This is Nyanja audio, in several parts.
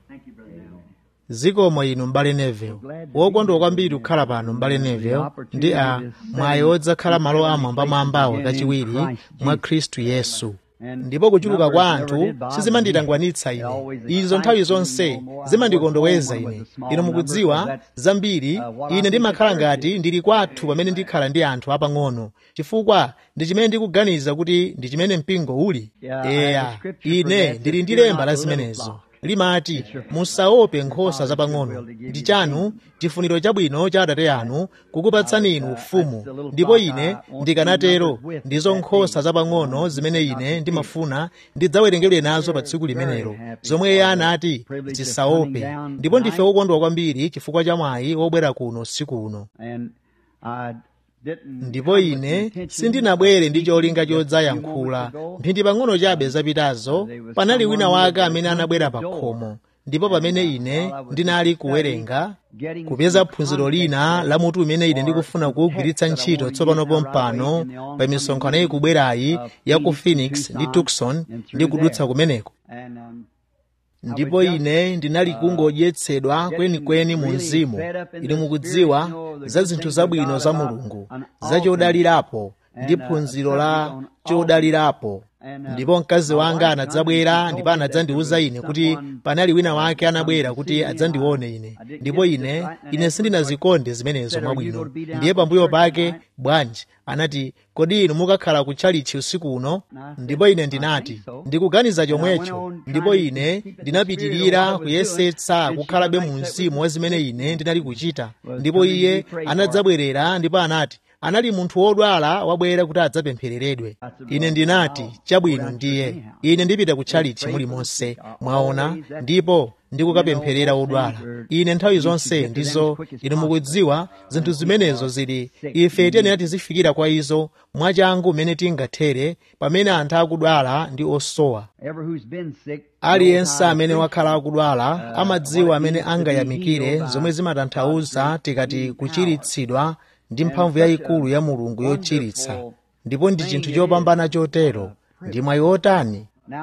zikomo inu m'bale neville wokondwa kwambiri kukhala pano m'bale neville ndi a mwayi wodzakhala malo amwambamwambawo kachiwiri mwa khristu yesu ndipo kuchuluka kwa anthu sizimanditangwanitsa ine izo nthawi zonse zimandikondoweza ine inu mukudziwa zambiri ine ndimakhala ngati ndili kwathu pamene ndikhala ndi anthu apang'ono chifukwa ndi chimene ndikuganiza kuti ndi chimene mpingo uli eya ine ndili ndi lemba la zimenezo limati musaope nkhosa zapang'ono ndi chanu chifuniro chabwino cha atate anu kukupatsani inu ufumu ndipo ine ndikanatero ndizo nkhosa zapang'ono zimene ine ndimafuna ndidzawerengedwe nazo pa tsiku limenelo zomwe iye anati zisaope ndipo ndife wokondwa kwambiri chifukwa cha mwayi wobwera kuno usiku uno ndipo ine sindinabwere ndi cholinga chodzayankhula mphindi pang'ono chabe zapitazo panali wina wake amene anabwera pa khomo ndipo pamene ine ndinali kuwerenga kupeza phunziro lina la mutu umene ine ndikufuna kuwugwiritsa ntchito tsopano pompano pa misonkhano ikubwerayi ya ku phoenix ndi tucson ndi kudutsa kumeneko ndipo ine ndinali kungodyetsedwa kwenikweni mu mzimu inu mukudziwa za zinthu zabwino za mulungu za chodalirapo ndi phunziro la chodalirapo ndipo mkazi wanga anadzabwera ndipo anadzandiwuza ine kuti panali wina wake anabwera kuti adzandione ine ndipo ine ine sindinazikonde zimenezo mwabwino ndiye pambuyo pake bwanji anati kodi inu mukakhala kutchalichi usiku uno ndipo ine ndinati ndikuganiza chomwecho ndipo ine ndinapitirira kuyesetsa kukhalabe mu mzimu wa zimene ine ndinali kuchita ndipo iye anadzabwerera ndipo anati anali munthu wodwala wabwera kuti adzapemphereredwe ine ndinati chabwino ndiye ine ndipita kutchalichi mulimonse mwaona ndipo ndikukapempherera odwala ine nthawi zonse ndizo inu mukudziwa zinthu zimenezo zili ife tiyenera tizifikira kwa izo mwachangu mmene tingathere pamene anthu akudwala ndi osowa aliyense amene wakhala akudwala amadziwa amene angayamikire zomwe zimatanthauza tikati kuchiritsidwa ndi mphamvu yayikulu ya mulungu yochiritsa ndipo ndi chinthu chopambana chotero ndi mwayi wotani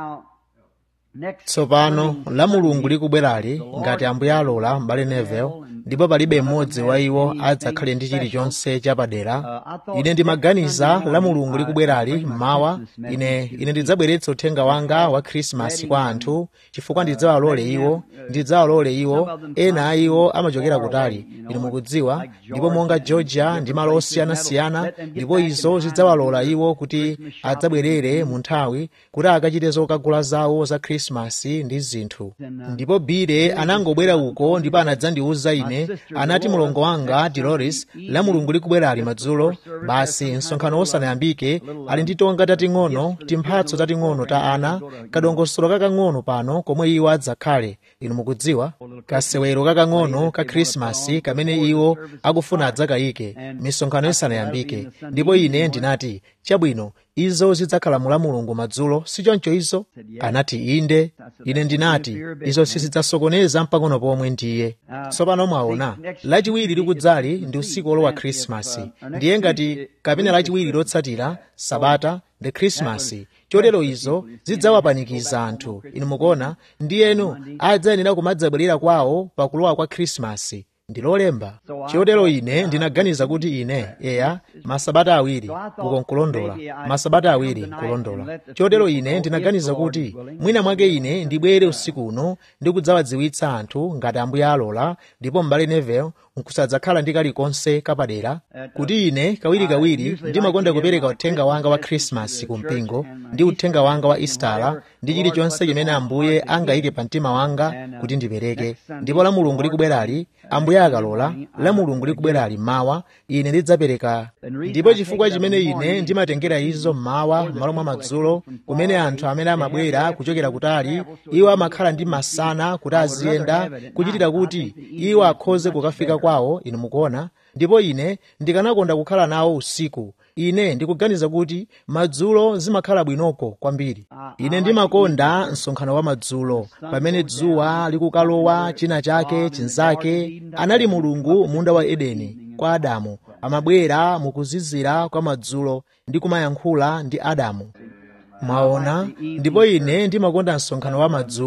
tsopano la mulungu likubwerali ngati ambuye alola m'bale neville ndipo palibe mmodzi wa iwo adzakhale ndi chilichonse chapadera ine ndimaganiza la mulungu likubwerali mmawa ine ine ndidzabweretsa uthenga wanga wa khrisimasi kwa anthu chifukwa ndidzawalole iwo ndidzawalole iwo ena a iwo amachokera kutali inu mukudziwa ndipo monga georgia ndi malo osiyanasiyana ndipo izo zidzawalola iwo kuti adzabwerere mu nthawi kuti akachite zokagula zawo za khrisimasi ndi zinthu ndipo bile anangobwera uko ndipo anadzandiwuza ine anati mulongo wanga dolores la mulungu likubwera ali madzulo basi msonkhano wosanayambike ali ndi tonga tating'ono timphatso tating'ono ta ana kadongosolo kakang'ono pano komwe iwo adzakhale inu mukudziwa kasewero kakang'ono ka khrisimasi kamene iwo akufuna adzakayike misonkhano isanayambike ndipo ine ndinati chabwino izo zidzakhala mu la mulungu madzulo sichoncho izo anati inde ine ndinati izo sizidzasokoneza mpang'ono pomwe ndiye tsopano mwaona lachiwiri likudzali ndi usiku olowa khrisimasi ndiye ngati kapena lachiwiri lotsatira sabata ndi khrisimasi chotero izo zidzawapanikiza anthu inu mukuona ndiyenu adzayenera kumadzabwerera kwawo pakulowa kwa khrisimasi ndilolemba chotero ine ndinaganiza kuti ine eya masabata awiri uko nkulondola masabata awiri nkulondola chotero ine ndinaganiza kuti mwina mwake ine ndibwere usiku uno ndikudzawadziwitsa anthu ngati ambuye alola ndipo m'bale neville nkusadzakhala ndi kalikonse kapadera kuti ine kawirikawiri ndimakonda kupereka uthenga wanga wa khrisimasi ku mpingo ndi uthenga wanga wa istala ndi chilichonse chimene ambuye angayike pa mtima wanga kuti ndipereke ndipo la mulungu likubwerali ambuye akalola la mulungu likubwerali mawa ine ndidzapereka ndipo chifukwa chimene ine ndimatengera izo mmawa m'malo mwa madzulo kumene anthu amene amabwera kuchokera kutali iwo amakhala ndi masana kuti aziyenda kuchitira kuti iwo akhoze kukafika kwawo inu mukuona ndipo ine ndikanakonda kukhala nawo usiku ine ndikuganiza kuti madzulo zimakhala bwinoko kwambiri ine ndimakonda msonkhano wa madzulo pamene dzuwa likukalowa china chake chinzake anali mulungu munda wa edeni kwa adamu amabwera mukuzizira kwa madzulo ndi kumayankhula ndi adamu mwaona ndipo ine ndimakonda msonkhano wa madzulo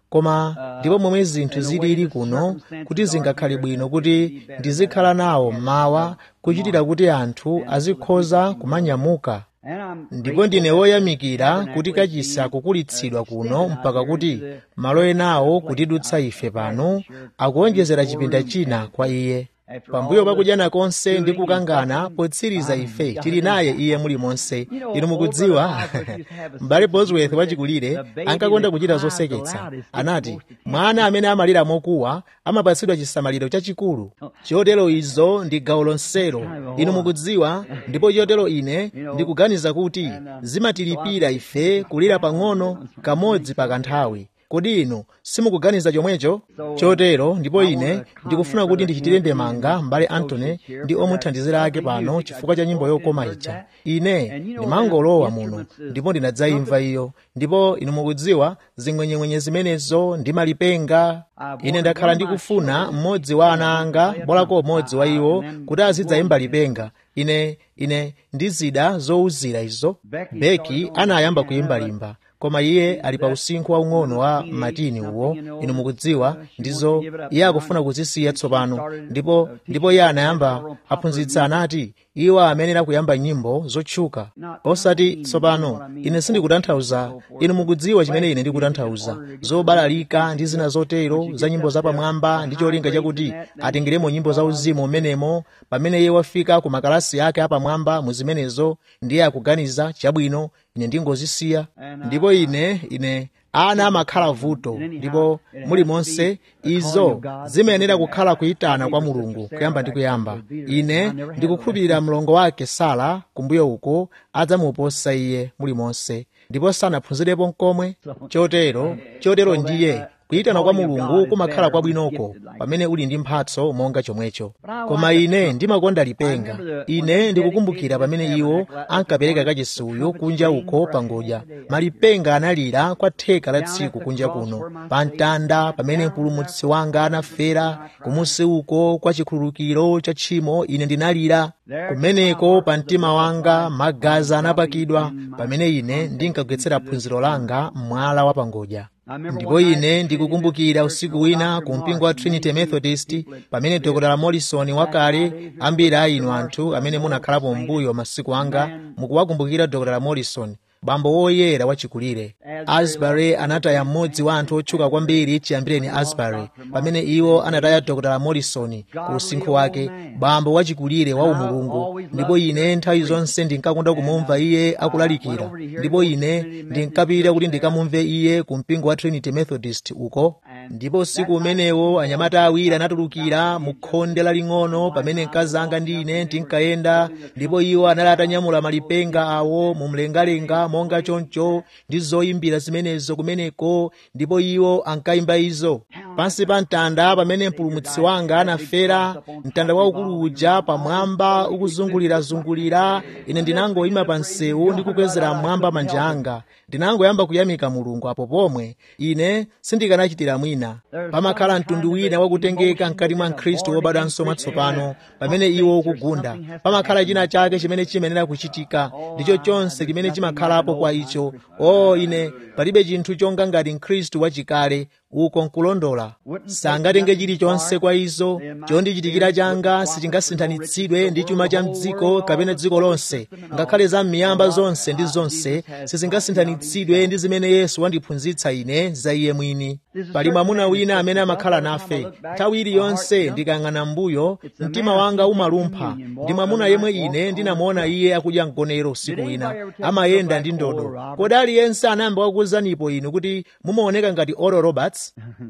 koma ndipo momwe zinthu zilili kuno kuti zingakhale bwino kuti ndizikhala nawo mmawa kuchitira kuti anthu azikhoza kumanyamuka ndipo ndine woyamikira kuti kachisa kukulitsidwa kuno mpaka kuti malo enawo kutidutsa ife pano akuonjezera chipinda china kwa iye pambuyo pakudyana konse ndi kukangana potsiriza ife tili naye iye muli monse inu mukudziwa m'bale bosworth wachikulire ankakonda kuchita zoseketsa anati mwana amene amalira mokuwa amapatsidwa chisamaliro chachikulu chotero izo ndi gawo lonselo inu mukudziwa ndipo chotero ine ndikuganiza kuti zimatilipira ife kulira pang'ono kamodzi pa kanthawi kodi inu simukuganiza chomwecho chotero ndipo ine ndikufuna kuti ndichitire ndemanga m'bale antony ndi omuthandizira ake pano chifukwa cha nyimbo yokoma ija ine ndimangolowa muno ndipo ndinadzayimva iyo ndipo inu mukudziwa zing'wenyeng'wenye zimenezo ndi malipenga ine ndakhala ndikufuna mmodzi wa ana anga bolako umodzi wa iwo kuti azidzayimba lipenga ine ine ndizida zowuzira izo beki anayamba kuyimba limba koma iye ali pa usinkhu waung'ono wa matini uwo inu mukudziwa ndizo iye akufuna kuzisiya tsopano ndipo ndipo iye anayamba aphunzitsa anati iwo amenera kuyamba nyimbo zotchuka osati tsopano ine sindikutanthauza inu mukudziwa chimene ine ndikutanthauza zobalalika ndi zina zotero za nyimbo zapamwamba ndi cholinga chakuti atengeremo nyimbo za uzimu umenemo pamene iye wafika ku makalasi ake apamwamba mu zimenezo ndiye akuganiza chabwino ine ndingozisiya ndipo ine ine ana amakhala vuto ndipo muli monse izo zimayenera kukhala kuyitana kwa mulungu kuyamba ndi kuyamba ine ndikukhulupirira mlongo wake sara kumbuyo uko adzamuposa iye muli monse ndipo sanaphunzirepo nkomwe chotero chotero ndiye kuyitana kwa mulungu kumakhala kwabwinoko pamene uli ndi mphatso monga chomwecho koma ine ndimakonda lipenga ine ndikukumbukira pamene iwo ankapereka kachisuyo kunja uko pangodya malipenga analira kwa theka la tsiku kunja kuno pa mtanda pamene mpulumutsi wanga anafera kumusi uko kwa chikhululukiro cha tchimo ine ndinalira kumeneko pa mtima wanga magazi anapakidwa pamene ine ndinkagwetsera phunziro langa mwala wa pangodya ndipo ine ndikukumbukira usiku wina ku mpingo wa trinity methodist pamene dr morrison wakale ambiri a inu anthu amene munakhalapo mbuyo masiku anga mukuwakumbukira dr morrison bambo woyera wachikulire asbury anataya mmodzi wa anthu otchuka kwambiri chiyambireni asbury pamene iwo anataya dr morrison ku usinkhu wake bambo wachikulire wa umulungu ndipo ine nthawi zonse ndinkakonda kumumva iye akulalikira ndipo ine ndinkapita kuti ndikamumve iye ku mpingo wa trinity methodist uko ndipo usiku umenewo anyamata awiri anatulukira mu khonde laling'ono pamene mkazi anga ndi ine tinkayenda ndipo iwo anali atanyamula malipenga awo mu mlengalenga monga choncho ndi zoyimbira zimenezo kumeneko ndipo iwo ankayimba izo pansi pa mtanda pamene mpulumutsi wanga anafera mtanda waukulu uja pamwamba ukuzungulirazungulira ine ndinangoyima pa msewu ndi kukwezera mmwamba manja anga ndinangoyamba kuyamika mulungu apo pomwe ine sindikanachitira mwina pamakhala mtundu wina wakutengeka mkati mwa mkhristu wobadwanso mwatsopano pamene iwo ukugunda pamakhala china chake chimene chimenera kuchitika ndicho chonse chimene chimakhalapo kwa icho o ine palibe chinthu chonga ngati mkhristu wachikale uko nkulondola sangatenge chilichonse kwa izo chondichitikira changa sichingasinthanitsidwe ndi chuma cha mdziko kapena dziko lonse ngakhale za m'miyamba zonse ndi zonse sizingasinthanitsidwe ndi zimene yesu wandiphunzitsa ine za iye mwini pali mwamuna wina amene amakhala nafe nthawi iliyonse ndikayang'ana mbuyo mtima wanga umalumpha ndi mwamuna yemwe ine ndinamuona iye akudya mgonero usiku wina amayenda ndi ndodo kodi aliyense anayamba kukuwuzanipo inu kuti mumaoneka ngati oral roberts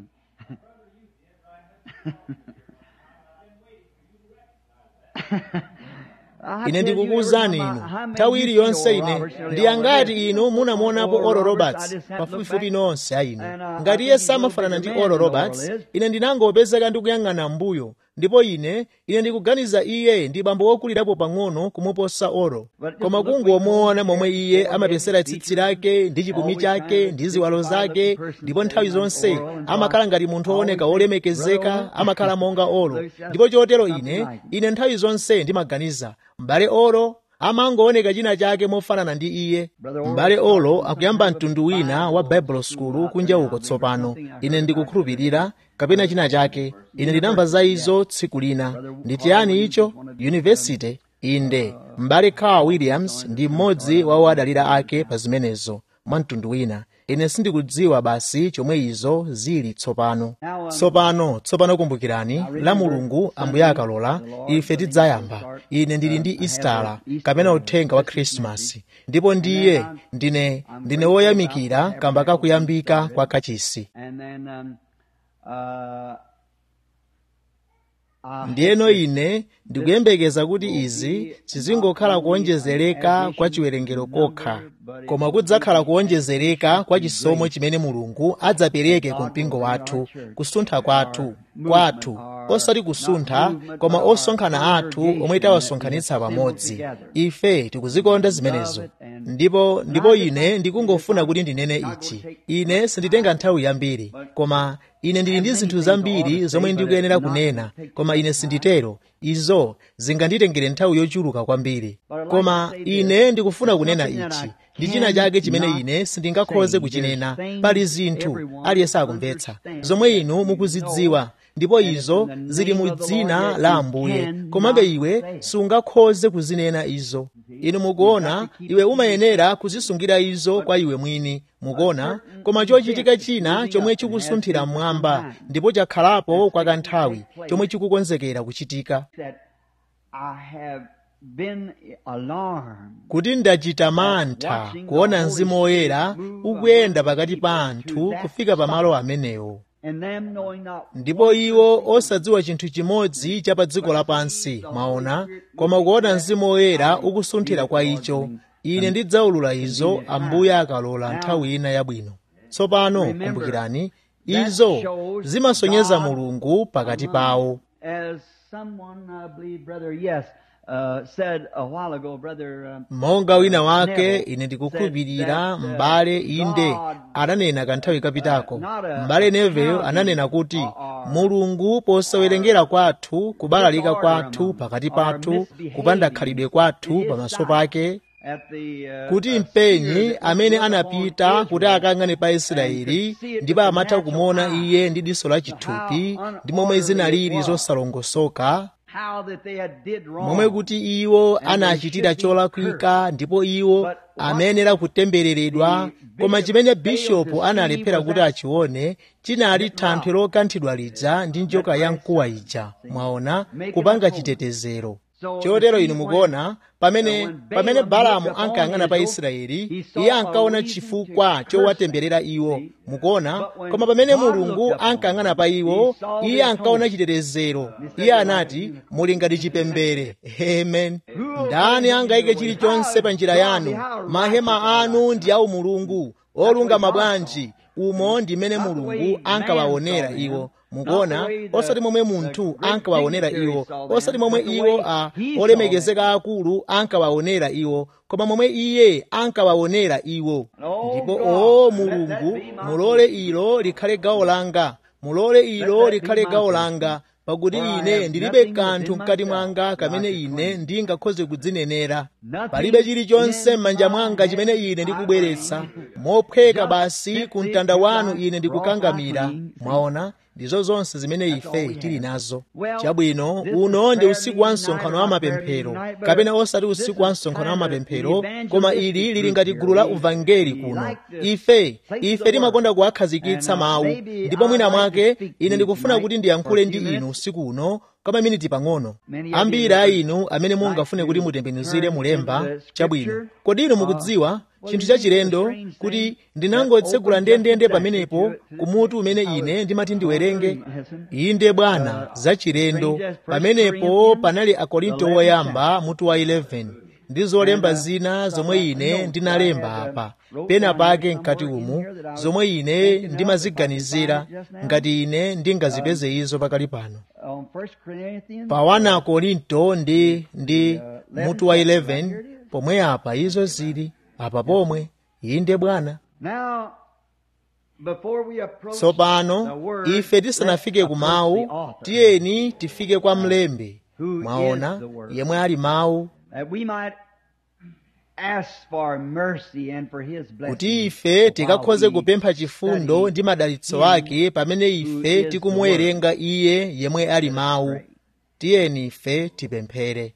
ine ndikukuwuzani inu nthawi iliyonse ine ndiyangati inu munamuonapo oral roberts pafupifupi nonse a inu ngati iye samafanana ndi oral roberts ine ndinangopezeka ndikuyang'ana mbuyo ndipo ine ine ndikuganiza iye ndi bambo wokulirapo pang'ono kumuposa oro koma kungomuona momwe iye amapesera tsitsi lake ndi chipumi chake ndi ziwalo zake ndipo nthawi zonse amakhala ngati munthu wooneka wolemekezeka amakhala monga oro ndipo chotero ine ine nthawi zonse ndimaganiza m'bale oro amangooneka china chake mofanana ndi iye m'bale olo akuyamba mtundu wina wa bible school kunja uko tsopano ine ndikukhulupirira kapena china chake ine ndinamva za izo tsiku lina ndi chiyani icho yunivesity inde m'bale carl williams ndi mmodzi wa wadalira ake pa zimenezo mwa mtundu wina ine sindikudziwa basi chomwe izo zili tsopano tsopano tsopano kumbukirani la mulungu ambuye akalola ife tidzayamba ine ndili ndi istala kapena uthenga wa khrisimasi ndipo ndiye ndine ndine woyamikira kamba kakuyambika kwa kachisi ndiyeno ine ndikuyembekeza kuti izi sizingokhala kuonjezereka kwa chiwerengero kokha koma kudzakhala kuonjezereka kwa chisomo chimene mulungu adzapereke ku mpingo wathu kusuntha kwathu kwathu osati kusuntha koma osonkhana athu omwe tawasonkhanitsa pamodzi ife tikuzikonda zimenezo ndipo ndipo ine ndikungofuna kuti ndinene ichi ine sinditenga nthawi yambiri koma ine ndili ndi zinthu zambiri zomwe ndikuyenera kunena koma ine sinditero izo zinganditengere nthawi yochuluka kwambiri koma ine ndikufuna kunena ichi ndi china chake chimene ine sindingakhoze kuchinena pali zinthu aliyense akumvetsa zomwe inu mukuzidziwa ndipo izo zili mu dzina la ambuye komabe iwe sungakhoze kuzinena izo inu mukuona iwe umayenera kuzisungira izo kwa iwe mwini mukuona koma chochitika china chomwe chikusunthira mmwamba ndipo chakhalapo kwa kanthawi chomwe chikukonzekera kuchitika kuti ndachita mantha kuona mzimu woyera ukuyenda pakati pa anthu kufika pamalo amenewo ndipo iwo osadziwa chinthu chimodzi cha pa dziko lapansi mwaona koma kuona mzimu woyera ukusunthira kwa icho ine ndidzaulula izo ambuye akalola nthawi ina yabwino tsopano kumbukirani izo zimasonyeza mulungu pakati pawo monga wina wake ine ndikukhulupirira m'bale inde ananena kanthawi kapitako m'bale neville ananena kuti mulungu posawerengera kwathu kubalalika kwathu pakati pathu kupanda khalidwe kwathu pamaso pake kuti mpenyi amene anapita kuti akang'ane pa israeli ndipo amatha kumuona iye ndi diso la chithupi ndi momwe zinalili zosalongosoka momwe kuti iwo anachitira cholakwika ndipo iwo amayenera kutembereredwa koma chimene bishopu analephera kuti achione chinali thanthwe lokanthidwa lija ndi njoka ya mkuwa ija mwaona kupanga chitetezero chotero inu mukuona pamene pamene balamu ankayang'ana pa israeli iye ankaona chifukwa chowatemberera iwo mukuona koma pamene mulungu ankayang'ana pa iwo iye ankaona chitetezero iye anati muli ngati chipembere amen ndani angayike chilichonse pa njira yanu mahema anu ndi awu mulungu olungama bwanji umo ndi mmene mulungu ankawaonera iwo mukuona osati momwe munthu ankawaonera iwo osati momwe iwo a olemekezeka akulu ankawaonera iwo koma momwe iye ankawaonera iwo ndipo o mulungu mulole ilo likhale gawo langa mulole ilo likhale gawo langa pakuti ine ndilibe kanthu mkati mwanga kamene ine ndingakhoze kudzinenera palibe chilichonse m'manja mwanga chimene ine ndikubweretsa mophweka basi ku mtanda wanu ine ndikukangamira mwaona ndizo zonse zimene ife tili nazo chabwino uno ndi usiku wa msonkhano wa mapemphero kapena osati usiku wa msonkhano wa mapemphero koma ili lili ngati gulu la uvangeli kuno ife ife timakonda kuwakhazikitsa mawu ndipo mwina mwake ine ndikufuna kuti ndiyankhule ndi inu usiku uno kwa maminiti pang'ono ambiri a inu amene mungafune kuti mutembenuzire mulemba chabwino kodi inu mukudziwa chinthu chachilendo kuti ndinangotsegula ndendende pamenepo kumutu umene ine ndimati ndiwerenge inde bwana zachilendo pamenepo panali akorinto woyamba mutu wa 11 ndi zolemba zina zomwe ine ndinalemba apa pena pake mkati umu zomwe ine ndimaziganizira ngati ine ndingazipeze izo pakali pano pa 1 akorinto ndi ndi mutu wa 11 pomwe apa izo zili apa pomwe inde bwana tsopano ife tisanafike ku mawu tiyeni tifike kwa mlembi mwaona yemwe ali mawu kuti ife tikakhoze kupempha chifundo ndi madalitso ake pamene ife tikumuwerenga iye yemwe ali mawu tiyeni ife tipemphere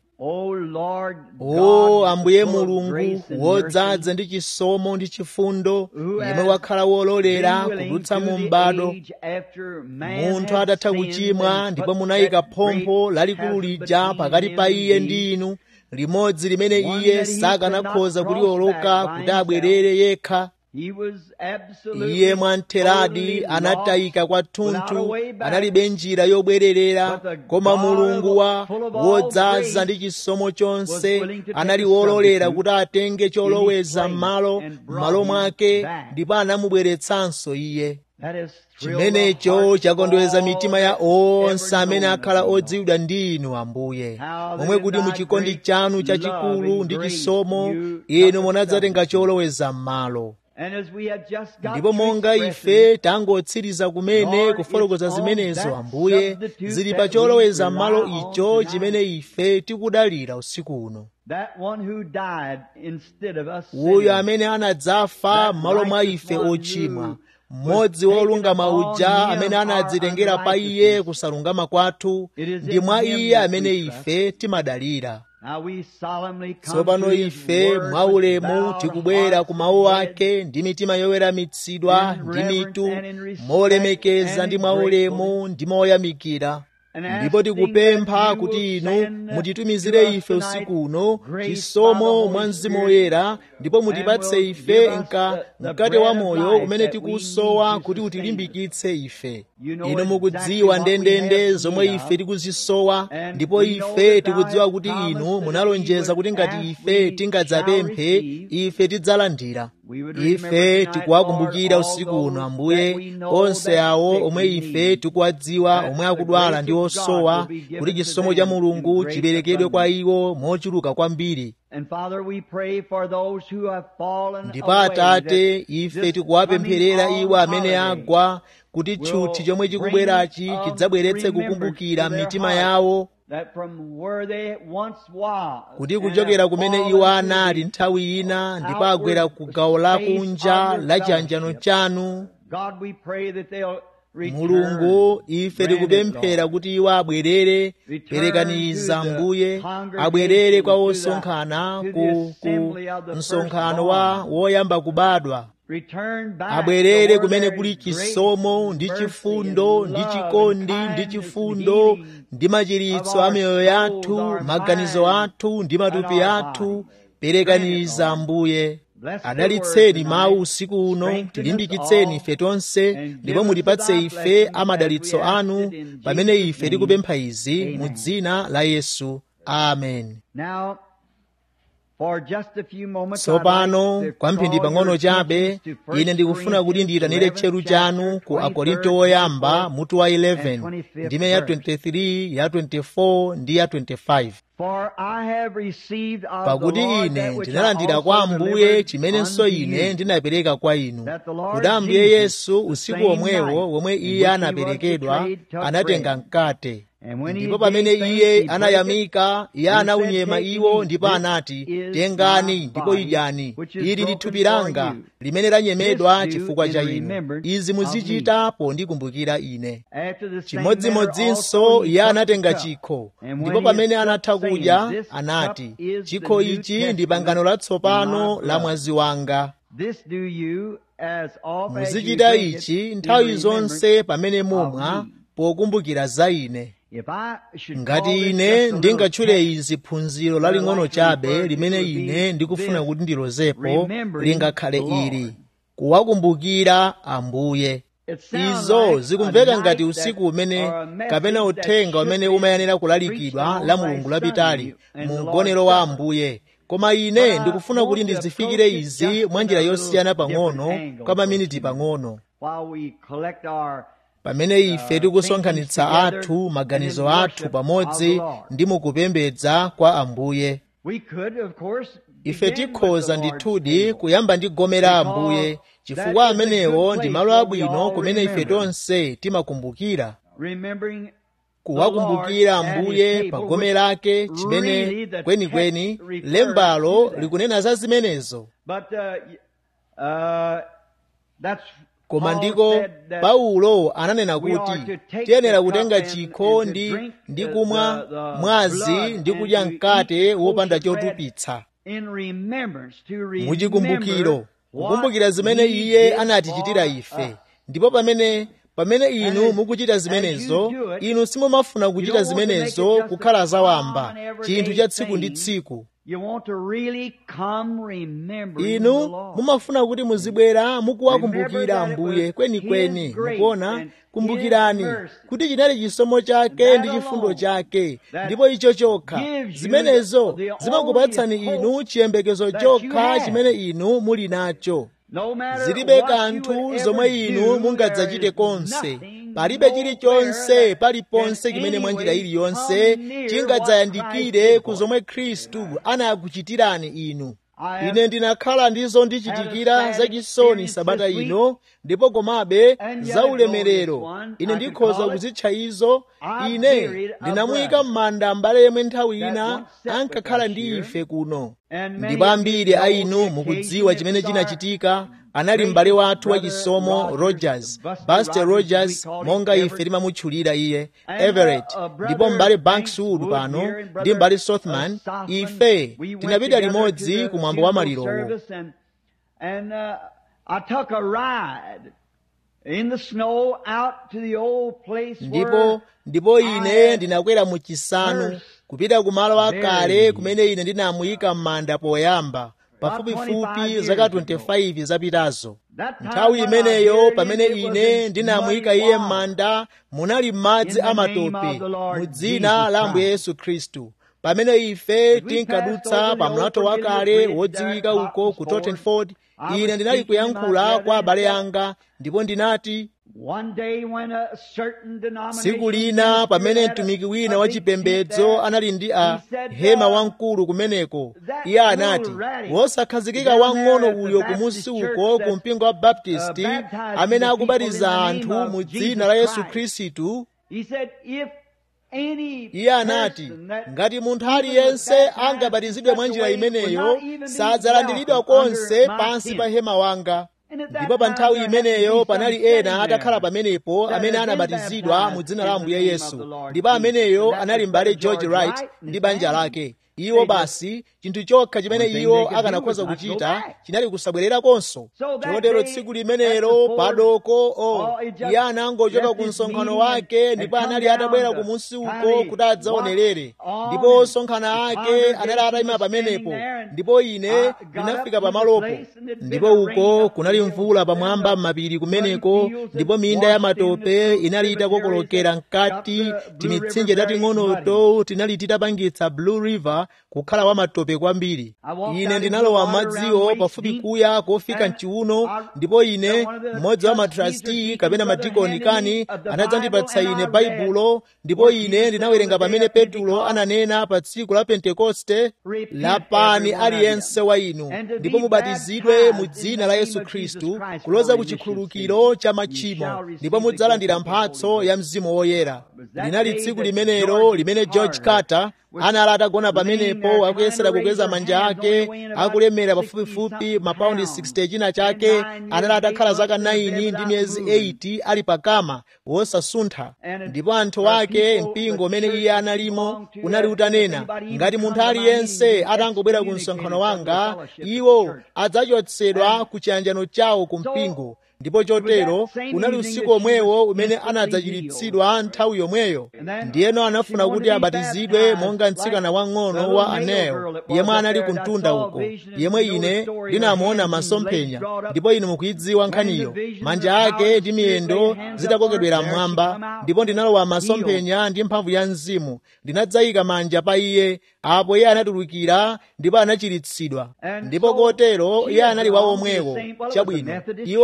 o ambuye mulungu wodzaza ndi chisomo ndi chifundo yemwe wakhala wololera kudutsa mu m'bado munthu atatha kuchimwa ndipo munayika phompho lalikulu lija pakati pa iye ndi inu limodzi limene iye sakanakhoza kuliwoloka kuti abwerere yekha iye mwamtheradi anatayika kwathunthu analibe njira yobwererera koma mulungu wa wodzaza ndi chisomo chonse anali wololera kuti atenge choloweza m'malo m'malo mwake ndipo anamubweretsanso iye chimenecho chakondweza mitima ya onse amene akhala odziwidwa ndi inu ambuye momwe kuti muchikondi chanu chachikulu ndi chisomo inu munadzatenga choloweza m'malo ndipo monga ife tangotsiriza kumene kufotokoza zimenezo ambuye zili pa choloweza m'malo icho chimene ife tikudalira usiku uno uyo amene anadzafa m'malo mwa ife ochimwa mmodzi wolungama uja amene anadzitengera pa iye kusalungama kwathu ndi mwa iye amene ife timadalira tsopano ife mwaulemu tikubwera ku mawu ake ndi mitima yoweramitsidwa ndi mitu molemekeza ndi mwaulemu ndi moyamikira ndipo tikupempha kuti inu mutitumizire ife usiku uno chisomo mwa mzimu woyera ndipo mutipatse ife nka mkate wa moyo umene tikusowa kuti utilimbikitse ife inu mukudziwa ndendende zomwe ife tikuzisowa ndipo ife tikudziwa kuti inu munalonjeza kuti ngati ife tingadzapemphe ife tidzalandira ife tikuwakumbukira usiku uno ambuye onse awo omwe ife tikuwadziwa omwe akudwala ndi osowa kuti chisomo cha mulungu chiperekedwe kwa iwo mochuluka kwambiri ndipo atate ife tikuwapempherera iwo amene agwa kuti tchuthi chomwe chikubwerachi chidzabweretse kukumbukira m'mitima yawo kuti kuchokera kumene iwo anali nthawi ina ndipo agwera ku gawo lakunja la chiyanjano chanu mulungu ife tikupemphera kuti iwo abwerere perekaniza mbuye abwerere kwa osonkhana ku, ku msonkhano wa woyamba kubadwa abwerere kumene kuli chisomo ndi chifundo ndi chikondi ndi chifundo ndi machiritso a miyoyo yathu maganizo athu ndi matupi athu perekaniza mbuye adalitseni mawu usiku uno tilimbikitseni ife tonse ndipo mutipatse ife amadalitso anu pamene ife tikupempha izi mu dzina la yesu amen tsopano kwamphindi pang'ono chabe ine ndikufuna kuti ndiyitanire tcheru chanu ku akorinto woyamba mutu wa 11 ndime ya 23 ya 24 ndi ya 25 pakuti ine ndinalandira kwa ambuye chimenenso ine ndinapereka kwa inu kuti ambuye yesu usiku omwewo womwe iye anaperekedwa anatenga mkate ndipo pamene iye anayamika iye anaunyema iwo ndipo anati tengani ndipo idyani ili ndi thupi langa limene lanyemedwa chifukwa cha inu izi muzichita pondikumbukira ine chimodzimodzinso iye anatenga chikho ndipo pamene anatha kudya anati chikho ichi ndi pangano latsopano la mwazi wanga muzichita ichi nthawi zonse pamene mumwa pokumbukira za ine ngati ine ndingatchule izi phunziro laling'ono chabe limene ine ndikufuna kuti ndilozepo lingakhale ili kuwakumbukira ambuye izo zikumveka ngati usiku umene kapena uthenga umene umayenera kulalikidwa la mulungu lapitali mu mgonero wa ambuye koma ine ndikufuna kuti ndizifikire izi mwa njira yosiyana pang'ono kwa maminiti pang'ono pamene ife tikusonkhanitsa athu maganizo athu pamodzi ndi mukupembedza kwa ambuye ife tikhoza ndithudi kuyamba ndi gome la ambuye chifukwa amenewo ndi malo abwino kumene ife tonse timakumbukira kuwakumbukira ambuye pa gome lake chimene kwenikweni lembalo likunena za zimenezo koma ndiko paulo ananena kuti tiyenera kutenga chikho ndi ndi kumwa mwazi ndi kudya mkate wopanda chotupitsa muchikumbukiro kukumbukira zimene iye anatichitira ife ndipo pamene pamene inu mukuchita zimenezo inu simumafuna kuchita zimenezo kukhala zawamba chinthu cha tsiku ndi tsiku inu mumafuna kuti muzibwera mukuwakumbukira ambuye kwenikweni mukuona kumbukirani kuti chinali chisomo chake ndi chifundo chake ndipo icho chokha zimenezo zimakupatsani inu chiyembekezo chokha chimene inu muli nacho zilibe kanthu zomwe inu mungadzachite konse palibe chilichonse paliponse chimene mwa njira iliyonse chingadzayandikire ku zomwe khristu anakuchitirani inu ine ndinakhala ndizo ndichitikira zachisoni sabata ino ndipo komabe zaulemerero ine ndikhoza kuzitcha izo ine ndinamuyika m'manda mbale yemwe nthawi ina ankakhala ndi ife kuno ndipo ambiri a inu mukudziwa chimene chinachitika anali m'bale wathu wachisomo rogers buster rogers monga ife timamutchulira iye everett ndipo m'bale bankswood pano ndi m'bale sothman ife tinapita limodzi ku mwambo wa malirowo ndipo ndipo ine ndinakwera mu chisanu kupita ku malo akale kumene ine ndinamuyika m'manda poyamba pafupifupi zaka 25 zapitazo nthawi imeneyo pamene ine ndinamuyika iye m'manda munali madzi amatope mu dzina la ambuye yesu khristu pamene ife tinkadutsa pa mlato wakale wodziwika uko ku tottenford ine ndinali kuyankhula kwa abale anga ndipo ndinati tsiku lina pamene mtumiki wina wachipembedzo anali ndi a hema wamkulu kumeneko iye anati wosakhazikika wang'ono uyo kumusi uko ku mpingo wa baptisti amene akubatiza anthu mu dzina la yesu khristu iye anati ngati munthu aliyense angabatizidwe mwa njira imeneyo sadzalandiridwa konse pansi pa hema wanga ndipo pa nthawi imeneyo panali ena atakhala pamenepo amene anabatizidwa mu dzina la ambuye yesu ndipo ameneyo anali m'bale george wright ndi banja lake iwo basi chinthu chokha chimene iwo akanakhoza kuchita chinali kusabwererakonso chotero tsiku limenelo padoko o iye anangochoka ku msonkhano wake ndipo anali atabwera kumunsi uko kuti adzaonerere ndipo osonkhana ake anali atayima pamenepo ndipo ine ndinafika pamalopo ndipo uko kunali mvula pamwamba m'mapiri kumeneko ndipo minda ya matope inali itakokolokera mkati timitsinje tating'onoto tinali titapangitsa blue river kukhala wa matope kwambiri ine ndinalowa madziwo pafupi kuya kofika mchiuno ndipo ine mmodzi wa matrasti kapena madikoni kani anadzandipatsa ine baibulo ndipo ine ndinawerenga pamene petulo ananena pa tsiku la pentekoste lapani aliyense wa inu ndipo mubatizidwe mu dzina la yesu khristu kuloza ku chikhululukiro cha machimo ndipo mudzalandira mphatso ya mzimu woyera linali tsiku limenelo limene george carter anali atagona pamenepo akuyesera kukweza manja ake akulemera pafupifupi mapaundi 60 china chake anali atakhala zaka 9 ndi miyezi 8 ali pakama wosasuntha ndipo anthu ake mpingo umene iye analimo unali utanena ngati munthu aliyense atangobwera ku msonkhano wanga iwo adzachotsedwa ku chiyanjano chawo ku mpingo ndipo chotero unali usiku omwewo umene anadzachiritsidwa nthawi yomweyo ndiyeno anafuna kuti abatizidwe monga mtsikana wang'ono wa aneo yemwe anali kumtunda uko yemwe ine ndinamuona masomphenya ndipo inu mukuyidziwa nkhaniyo manja ake ndi miyendo zitakokedwera mmwamba ndipo ndinalowa masomphenya ndi mphamvu ya mzimu ndinadzayika manja pa iye apo iye anatulukira ndipo anachiritsidwa ndipo kotero iye anali wa omwewo chabwino iwo unali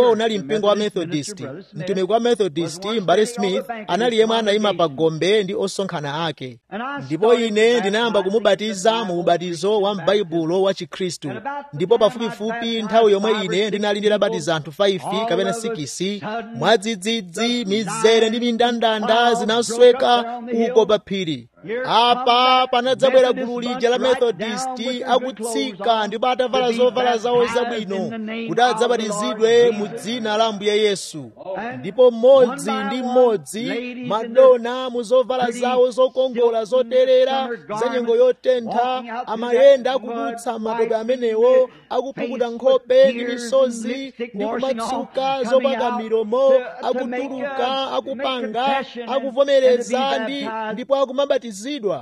mpingo wa methodist mtumiki wa methodist mbale smith anali yemwe anayima pa gombe ndi osonkhana ake ndipo ine ndinayamba kumubatiza mu ubatizo wa m'baibulo wa chikhristu ndipo pafupifupi nthawi yomwe ine ndinali ndinabatiza anthu 5 kapena 6 mwadzidzidzi mizere ndi mindandanda zinasweka uko pa phiri apa panadzabwera gulu lija la methodisti akutsika ndipo atavala zovala zawo zabwino kuti adzabatizidwe mu dzina la ambuye yesu ndipo mmodzi ndi mmodzi madona mu zovala zawo zokongola zoterera za nyengo yotentha amayenda akudutsa matope amenewo akupukuta nkhope ndi misozi ndi kumatsuka zopaka milomo akutuluka akupanga akuvomereza ndi ndipo akumabatizidwa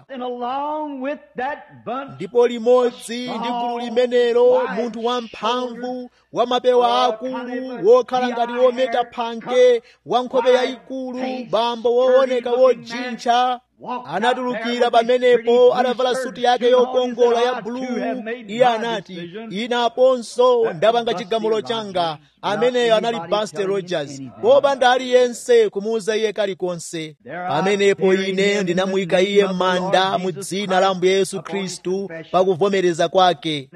ndipo limodzi ndi gulu limenelo munthu wamphamvu wa mapewa akulu wokhala ngati wometa phanke wa nkhope yayikulu bambo wooneka wojintcha anatulukira pamenepo adavala suti yake yokongola ya buluu iye anati inaponso ndapanga chigamulo changa ameneyo anali buster rogers popanda aliyense kumuuza iye kalikonse pamenepo ine ndinamuyika iye m'manda mu dzina la ambuye yesu khristu pakuvomereza kwake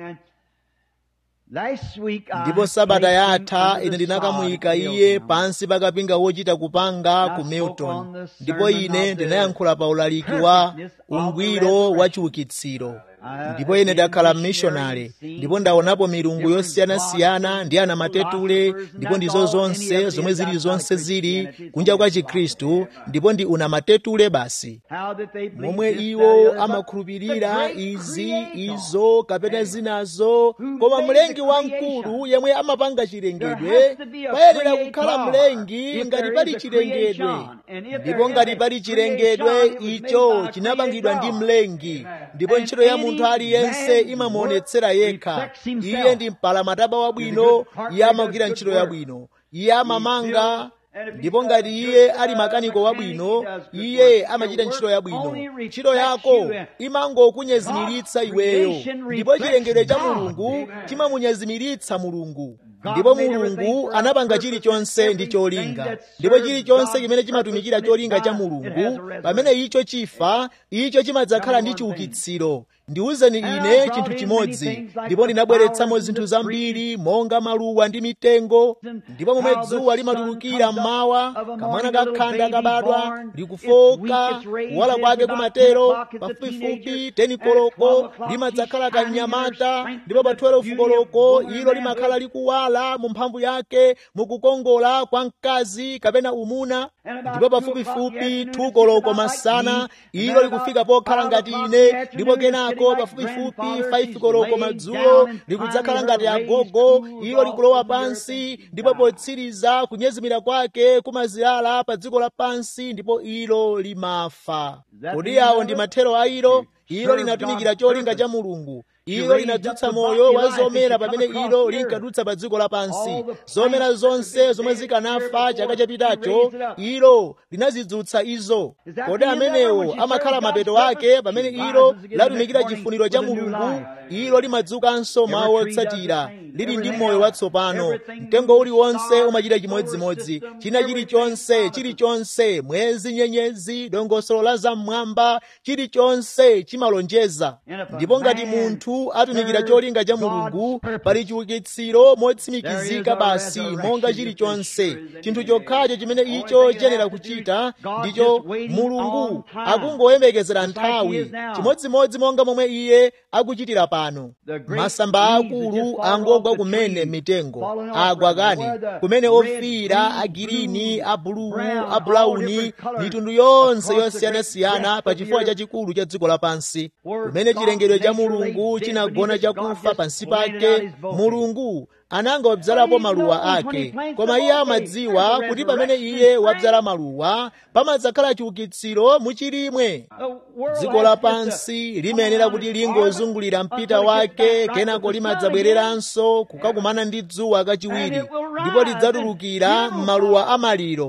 ndipo sabata yatha ine ndinakamuyika iye pansi pakapinga wochita kupanga ku milton ndipo ine ndinayankhula pa ulaliki wa ungwiro wa chiukitsiro ndipo ine ndakhala mmishonale ndipo ndaonapo milungu yosiyanasiyana ndi ana matetule ndipo ndizo zonse zomwe zili zonse zili kunja kwa chikhristu ndipo ndi una matetule basi momwe iwo amakhulupirira izi izo kapena zinazo koma mlengi wamkulu yemwe amapanga chilengedwe payenera kukhala mlengi ngati pali chilengedwe ndipo ngati pali chilengedwe icho chinapangidwa ndi mlengi ndipo ntchito ya munthu aliyense imamuonetsera yekha iye ndi mpalamataba wabwino iye amagwira ntchito yabwino iye amamanga ndipo ngati iye ali makaniko wabwino iye amachita ntchito yabwino ntchito yako imangokunyezimiritsa iweyo ndipo chilengedwe cha mulungu chimamunyezimiritsa mulungu ndipo mulungu anapanga chilichonse ndi cholinga ndipo chilichonse chimene chimatumikira cholinga cha mulungu pamene icho chifa icho chimadzakhala ndi chiukitsiro ndiwuzeni ine chinthu chimodzi ndipo ndinabweretsamo zinthu zambiri monga maluwa ndi mitengo ndipo momwe dzuwa limatulukira mmawa kamwana kakhanda kabadwa likufoka kuwala kwake kumatero pafupifupi teni koloko limadzakhala kanyamata ndipo pa 12 koloko ilo limakhala likuwala mu mphamvu yake mukukongola kwa mkazi kapena umuna ndipo pafupifupi 2 koloko masana ilo likufika pokhala ngati ine ndipo kenako ko pafupifupi 5 koloko madzulo likudzakhala ngati agogo ilo likulowa pansi ndipo potsiriza kunyezimira kwake kumazilala pa dziko lapansi ndipo ilo limafa kodi awo ndi mathero a ilo ilo linatumikira cholinga cha mulungu ilo linadzutsa moyo wa zomera pamene ilo linkadutsa pa dziko lapansi zomera zonse zomwe zikanafa chaka chapitacho ilo linazidzutsa izo kodi amenewo amakhala mapeto ake pamene ilo latumikira chifuniro cha mulungu ilo limadzukanso mawu otsatira lili ndi moyo watsopano mtengo uliwonse umachita chimodzimodzi china chilichonse chilichonse mwezi nyenyezi dongosolo la zam'mwamba chilichonse chimalonjeza ndipo ngati munthu atumikira cholinga cha mulungu pali chiukitsiro motsimikizika basi monga chilichonse chinthu chokhacho chimene icho chiyenera kuchita ndicho mulungu akungoyembekezera nthawi chimodzimodzi monga momwe iye akuchitira pano masamba akulu angogwa kumene mitengo agwa kani kumene ofiira agirini abuluu abulauni mitundu yonse yosiyanasiyana pa chifukwa chachikulu cha dziko lapansi kumene chilengedwe cha mulungu chinagona chakufa pansi pake mulungu ananga wabzalapo maluwa ake koma iye amadziwa kuti pamene iye wabzala maluwa pamadzakhala chiukitsiro muchilimwe dziko lapansi limayenera kuti lingozungulira mpita wake kenako limadzabwereranso kukakumana ndi dzuwa kachiwiri ndipo lidzatulukira m'maluwa amaliro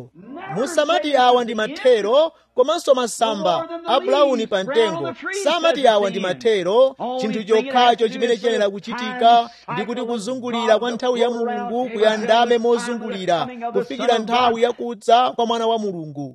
musamati awa ndi mathero komanso masamba a bulawuni pa mtengo samati awa ndi mathero chinthu chokhacho chimene chiyenera kuchitika ndi kuti kuzungulira kwa nthawi ya mulungu kuyandame mozungulira kufikira nthawi yakudza kwa mwana wa mulungu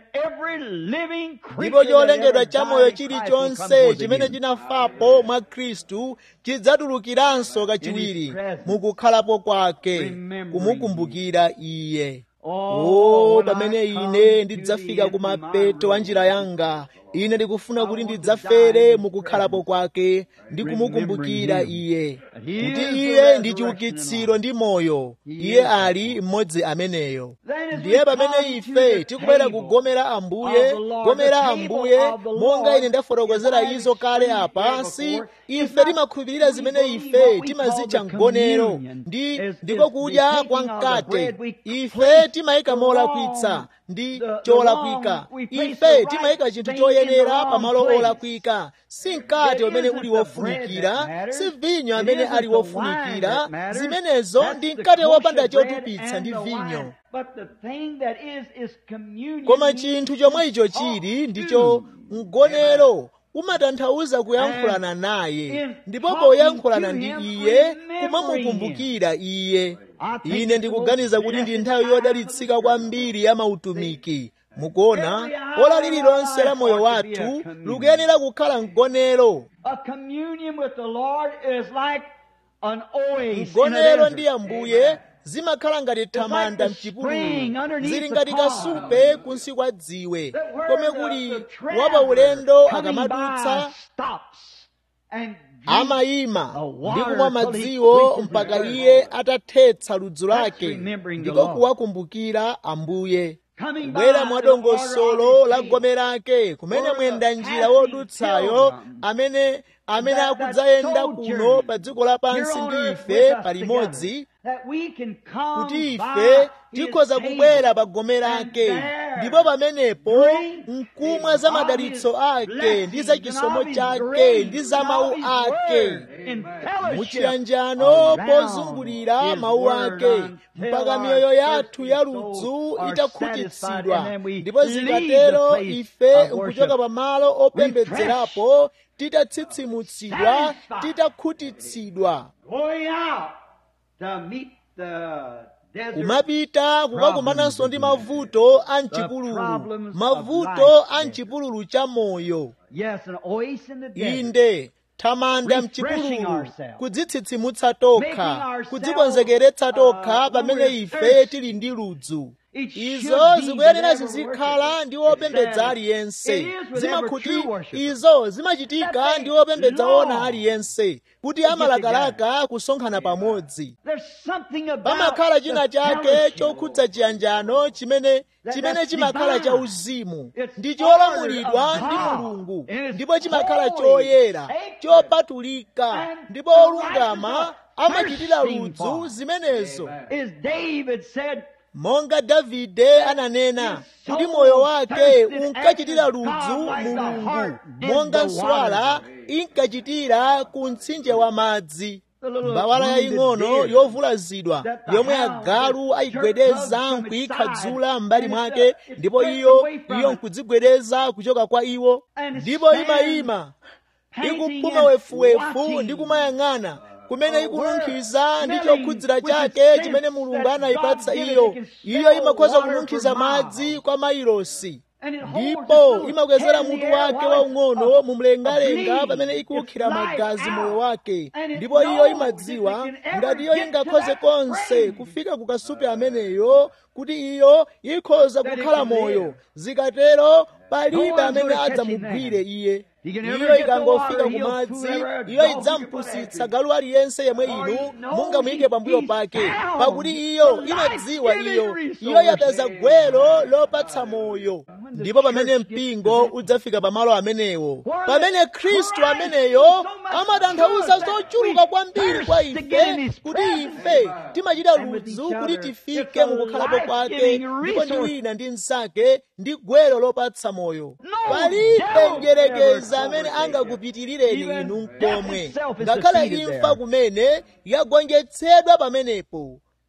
ndipo cholengedwa chamoyo chilichonse chimene chinafapo mwa khristu chidzatulukiranso kachiwiri mukukhalapo kwake kumukumbukira iye o pamene ine ndidzafika kumapeto a njira yanga ine ndikufuna kuti ndidzafere mukukhalapo kwake ndi kumukumbukira iye kuti iye ndi chiukitsiro ndi moyo iye ali mmodzi ameneyo ndiye pamene ife tikubwera kugomera ambuye gomera ambuye monga ine ndafotokozera izo kale apansi ife timakhulupirira zimene ife timazitcha mgonero ndi ndiko kudya kwa mkate ife timayika molakwitsa ndi cholakwika ife timayika chinthu choyenera pamalo olakwika si mkate umene uli wofunikira si vinyo amene ali wofunikira zimenezo ndi mkate wopanda chotupitsa ndi vinyo koma chinthu chomwe icho chili ndicho mgonero umatanthauza kuyankhulana naye ndipo poyankhulana ndi iye kumamukumbukira iye ine ndikuganiza kuti ndi nthawi yodalitsika kwambiri ya mautumiki mukuona ola lililonse la moyo wathu likuyenera kukhala mgonero mgonero ndi ambuye zimakhala ngati thamanda mchipululu zili ngati kasupe kunsi kwa dziwe komwe kuli wapaulendo akamadutsa amayima ndi kumwa madziwo mpaka iye atathetsa ludzu lake ndiko kuwakumbukira ambuye kubwera mwadongosolo la gome lake kumene mwenda njira wodutsayo amene amene akudzayenda kuno pa dziko lapansi ndi ife palimodzi kuti ife tikhoza kubwera pa gome lake ndipo pamenepo nkumwa za madalitso ake ndi za chisomo chake ndi za mawu ake muchiyanjano pozungulira mawu ake mpaka miyoyo yathu ya ludzu itakhutitsidwa ndipo zikatero ife nkuchoka pa malo opembedzerapo titatsitsimutsidwa titakhutitsidwa kumapita kukakumananso ndi mavuto a mchipululu mavuto a mchipululu cha moyo inde thamanda mchipululu kudzitsitsimutsa tokha kudzikonzekeretsa tokha pamene ife tili ndi ludzu izo zikuyenera zizikhala ndi wopembedza aliyense zimakhuti izo zimachitika ndi wopembedza wona aliyense kuti amalakalaka kusonkhana pamodzi pamakhala china chake chokhudza chiyanjano chimene chimene chimakhala cha uzimu ndi cholamulidwa ndi mulungu ndipo chimakhala choyera chopatulika ndipo olungama amachitira ludzu zimenezo monga davide ananena kuti moyo wake unkachitira ludzu mulungu monga nswala inkachitira ku mtsinje wa madzi mbawala yaying'ono yovulazidwa yomwe agalu ayigwedeza nkuyikhadzula m'mbali mwake ndipo iyo iyo nkudzigwedeza kuchoka kwa iwo ndipo imayima ikupuma wefuwefu ndi kumayang'ana kumene ikununkhiza ndi chokhudzira chake chimene mulungu anayipatsa iyo iyo imakhoza kununkhiza madzi kwa mailosi ndipo imakwezera mutu wake waung'ono mumlengalenga pamene ikuwukhira magazi moyo wake ndipo iyo imadziwa ngati iyo ingakhoze konse kufika ku kasupe ameneyo kuti iyo ikhoza kukhala moyo zikatero palibe amene adzamugwire iye iyo ikangofika ku madzi iyo idzampusitsa galu aliyense yemwe inu mungamuyike pambuyo pake pakuti iyo imadziwa iyo iyo yapeza gwero lopatsa moyo ndipo pamene mpingo udzafika pamalo amenewo pamene khristu ameneyo amatanthauza zochuluka kwambiri kwa ife kuti ife timachita ludzu kuti tifike mukukhalapo kwake ndipo ndi wina ndi mnzake ndi gwero lopatsa moyo palibe njerekeza amene angakupitilireni inu mkomwe ngakhale imfa kumene yagonjetsedwa pamenepo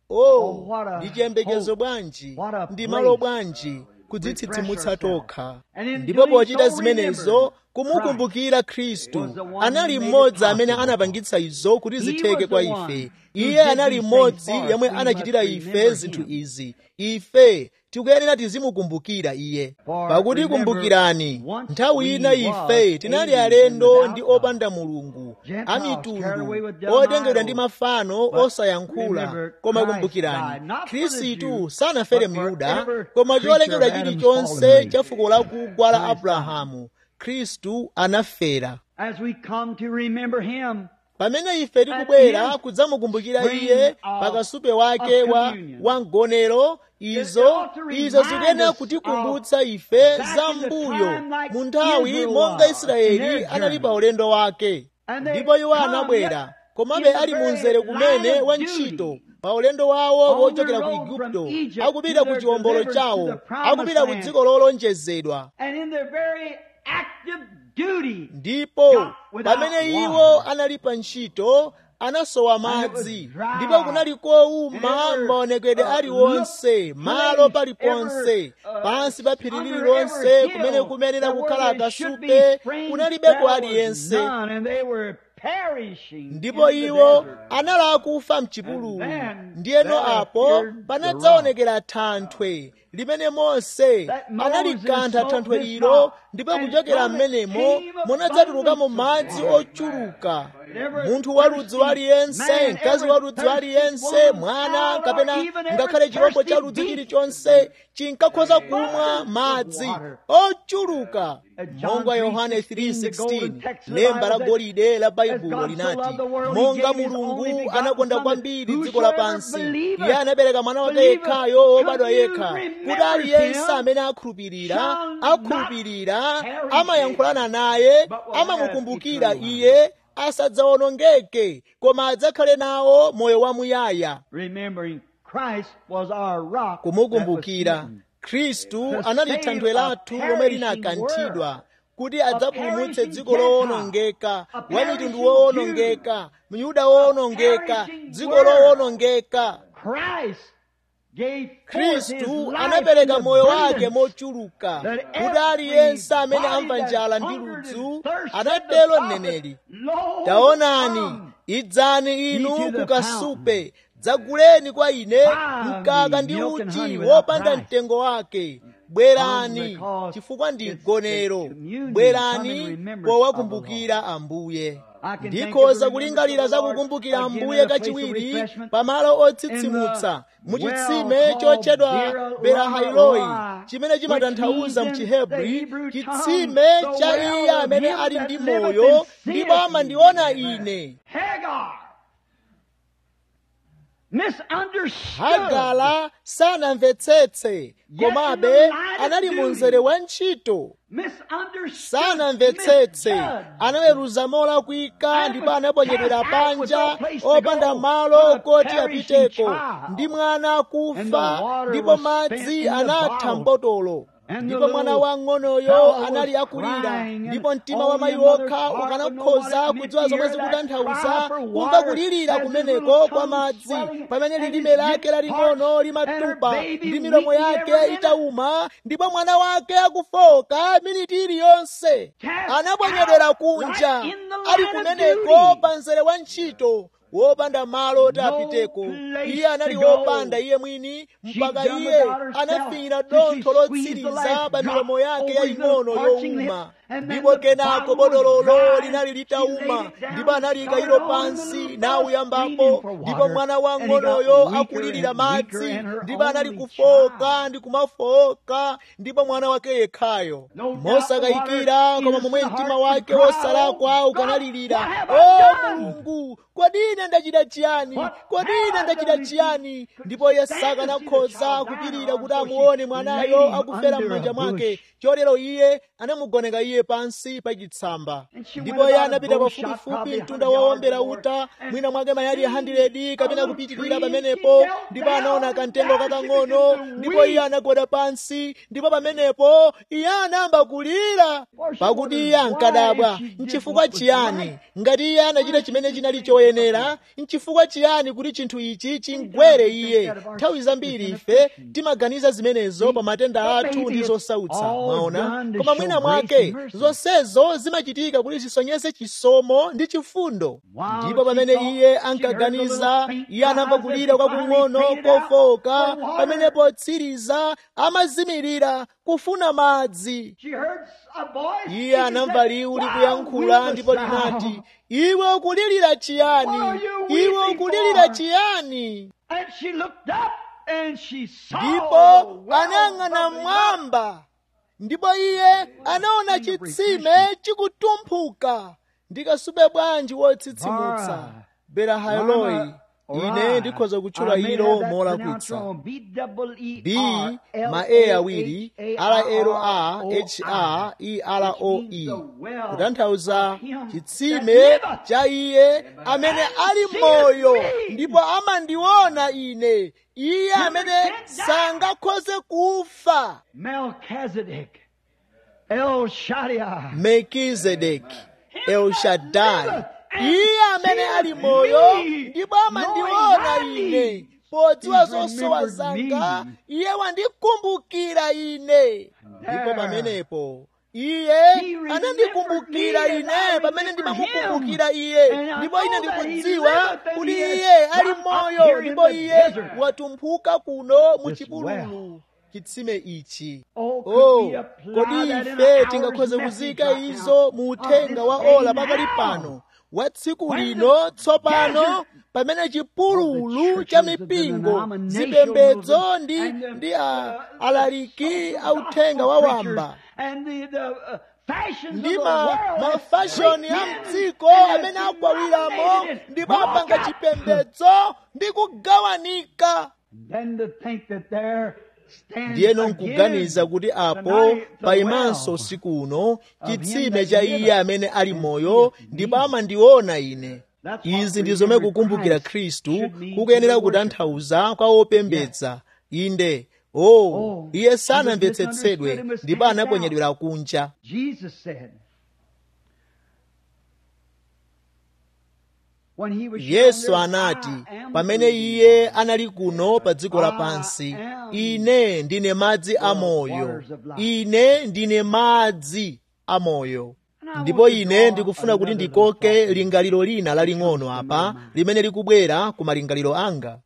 oh what a ndi chiyembekezo hope. bwanji What a ndi place. malo bwanji kudzitsitsimutsa Refresh ourselves. tokha And in ndipo doing pochita so, zimenezo remember, kumukumbukira was khristu the one who anali made it mmodzi amene possible. anapangitsa izo kuti He zitheke was kwa the ife one who iye did anali these mmodzi things for yemwe us. We anachitira must ife remember zinthu him. izi ife tikuyenera tizimukumbukira iye For pakuti remember, kumbukirani once nthawi ina we ife was tinali aliens alendo without ndi God. opanda mulungu Gentiles a carried away mitundu with dumb otengedwa ndi idols. mafano But osayankhula remember, koma Christ kumbukirani died, not for the khristu Jew, sanafere but for myuda every koma creature cholengedwa of Adam's chilichonse fallen race. cha fuko lakugwa la Christ abrahamu khristu anafera As we come to remember him, pamene ife tikubwera kudzamukumbukira iye pakasupe wake wa, wa mgonero izo izo zikuyenera kutikumbutsa ife za mbuyo mu nthawi monga israeli anali pa ulendo wake ndipo iwo anabwera komabe ali mu mzere kumene wa ntchito pa ulendo wawo wochokera ku igupto akupita ku chiwombolo chawo akupita ku dziko lolonjezedwa and in their very active duty, ndipo pamene iwo anali pa ntchito anasowa madzi ndipo kunali kowuma maonekedwe aliwonse malo paliponse pansi pa phiri lililonse kumene kumenera kukhala akasupe kunalibeko aliyense and they were perishing ndipo in the iwo desert. anali akufa mchipululu ndiyeno apo panadzaonekera thanthwe limene mose analikantha thanthwe lilo ndipo kuchokera m'menemo munadzatulukamo madzi ochuluka munthu wa ludzi waliyense mkazi wa ludzi waliyense mwana kapena ngakhale chirombo cha ludzi chilichonse chinkakhoza kumwa madzi ochuluka monga yohane 3:16 lemba la golide la baibulo linati monga mulungu anakonda kwambiri dziko lapansi iye anapereka mwana wake yekhayo wobadwa yekha kuti aliyense amene akhulupirira akhulupirira amayankhulana naye amamukumbukira iye asadzawonongeke koma adzakhale nawo moyo wamuyaya Remembering Christ was our rock. kumukumbukira that was smitten. khristu anali thanthwe lathu lomwe linakanthidwa kuti adzapulumutse dziko lowonongeka wa mitundu wowonongeka myuda wowonongeka dziko lowonongeka Christ gave forth his khristu life anapereka in moyo wake abundance. mochuluka kuti aliyense amene amva njala ndi ludzu anatero mneneri taonani idzani inu kukasupe dzaguleni kwa ine mkaka ndi uchi wopanda mtengo wake bwerani chifukwa ndi mgonero bwerani powakumbukira ambuye ndikhoza kulingalira za kukumbukira ambuye kachiwiri pamalo otsitsimutsa muchitsime chotchedwa berahailoi chimene chimatanthauza mchihebri chitsime cha iye amene ali ndi moyo ndipo amandiona ine Hagar misunderstood. hagala sanamvetsetse komabe anali mu mzere wa ntchito Misunderstood. sanamvetsetse misjudged. anaweruza molakwika ndipo anaponyedwera panja opanda malo koti apiteko ndi mwana akufa ndipo madzi anatha mbotolo ndipo mwana wang'onoyo anali akulira ndipo mtima wa mayi wokha ukanakhoza kudziwa zomwe zikutanthauza kumva kulirira kumeneko kwa madzi pamene lilime lake laling'ono limatupa ndi milomo yake itauma ndipo mwana wake akufoka miniti iliyonse anaponyedwera kunja ali kumeneko pa mzere wa ntchito wopanda malo oti apiteko iye anali wopanda iye mwini mpaka iye anafinyira dontho lotsiriza pa milomo yake yaying'ono yowuma ndipo kenako bodololo linali litauma ndipo analiyika ilo pansi nauyambapo ndipo mwana wang'onoyo akulirira madzi ndipo anali kufoka ndi kumafoka ndipo mwana wake yekhayo mosakayikira koma momwe mtima wake wosalakwa ukanalirira o mulungu kodi ine ndachita chiyani kodi ine ndachita chiyani ndipo iye sakanakhoza kupirira kuti amuone mwanayo akufera m'manja mwake chotero iye anamugoneka iye pansi pa chitsamba ndipo iye anapita pafupifupi mtunda wowombera uta mwina mwake mayadi 100 kapena kupitirira pamenepo ndipo anaona kamtengo kakang'ono ndipo iye anagwada pansi ndipo pamenepo iye anayamba kulira pakuti iye ankadabwa nchifukwa chiyani ngati iye anachita chimene chinali choyenera nchifukwa chiyani kuti chinthu ichi chingwere iye nthawi zambiri ife timaganiza zimenezo pa matenda athu ndi zosautsa mwaona koma mwina mwake zonsezo zimachitika kuti zisonyeze chisomo ndi chifundo ndipo pamene iye ankaganiza iye anamva kulira kwakung'ono kofoka pamene potsiriza amazimirira kufuna madzi iye anamva liwu likuyankhula ndipo linati iwe ukulirira chiyani iwe ukulirira chiyani ndipo anayang'ana mmwamba ndipo iye anaona chitsime chikutumphuka ndikasube bwanji wotsitsimutsa berahailoi ine ndikhoza kutchula ilo molakwitsa b ma a awiri rla ha eroi kutanthauza chitsime cha iye amene ali moyo ndipo amandiona ine iye amene sangakhoze kufa melkizedeki elshadai iye amene ali moyo ndipo amandiona ine podziwa zosowa zanga iye wandikumbukira ine ndipo pamenepo iye anandikumbukira ine pamene ndimamukumbukira iye ndipo ine ndikudziwa kuti iye ali moyo ndipo iye watumphuka kuno mu chipululu chitsime ichi oh kodi ife tingakhoze kuzika izo mu uthenga wa ola pakali pano wa tsiku lino tsopano pamene chipululu cha mipingo zipembedzo ndi ndi alaliki authenga wa wamba ndi mafashoni a mdziko amene agwawiramo ndipo apanga chipembedzo ndi kugawanika ndiyeno nkuganiza kuti apo payimanso usiku uno chitsime cha iye amene ali moyo ndipo amandiona ine izi ndi zomwe kukumbukira khristu kukuyenera kutanthauza kwa opembedza inde o oh, iye sanamvetsetsedwe ndipo anaponyedwera kunja yesu anati pamene iye anali kuno pa dziko lapansi ine ndine madzi amoyo ine ndine madzi amoyo ndipo ine ndikufuna kuti ndikoke lingaliro lina laling'ono apa limene likubwera ku malingaliro anga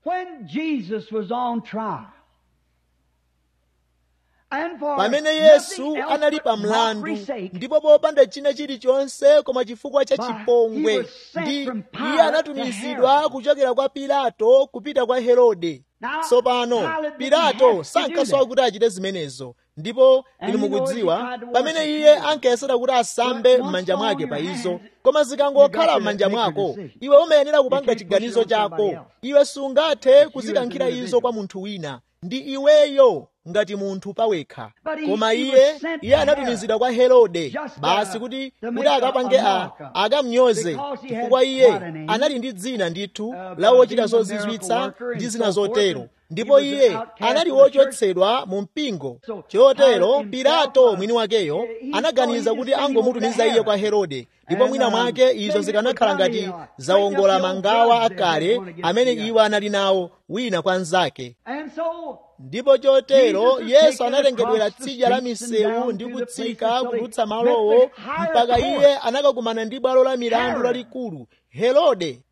pamene yesu anali pa mlandu ndipo popanda china chilichonse koma chifukwa cha chipongwe ndi iye anatumizidwa kuchokera kwa pilato kupita kwa herode tsopano pilato sankasowa kuti achite zimenezo ndipo inu mukudziwa pamene iye ankayesera kuti asambe m'manja mwake pa izo koma zikangokhala m'manja mwako iwe umayenera kupanga chiganizo chako iwe sungathe kuzikankhira izo kwa munthu wina ndi iweyo ngati munthu pawekha koma iye iye anatumizidwa kwa herode basi kuti kuti akapange a akamnyoze chifukwa iye anali ndi dzina ndithu la wochita zozizwitsa ndi zina zotero ndipo iye anali wochotsedwa mu mpingo chotero pilato mwini wakeyo anaganiza kuti angomutumiza iye kwa herode ndipo mwina mwake izo zikanakhala ngati zawongola mangawa akale amene iwo anali nawo wina kwa nzake ndipo chotero yesu anatengedwera tsidya la misewu ndi kutsika kudutsa malowo mpaka iye anakakumana ndi bwalo la milandu lalikulu herode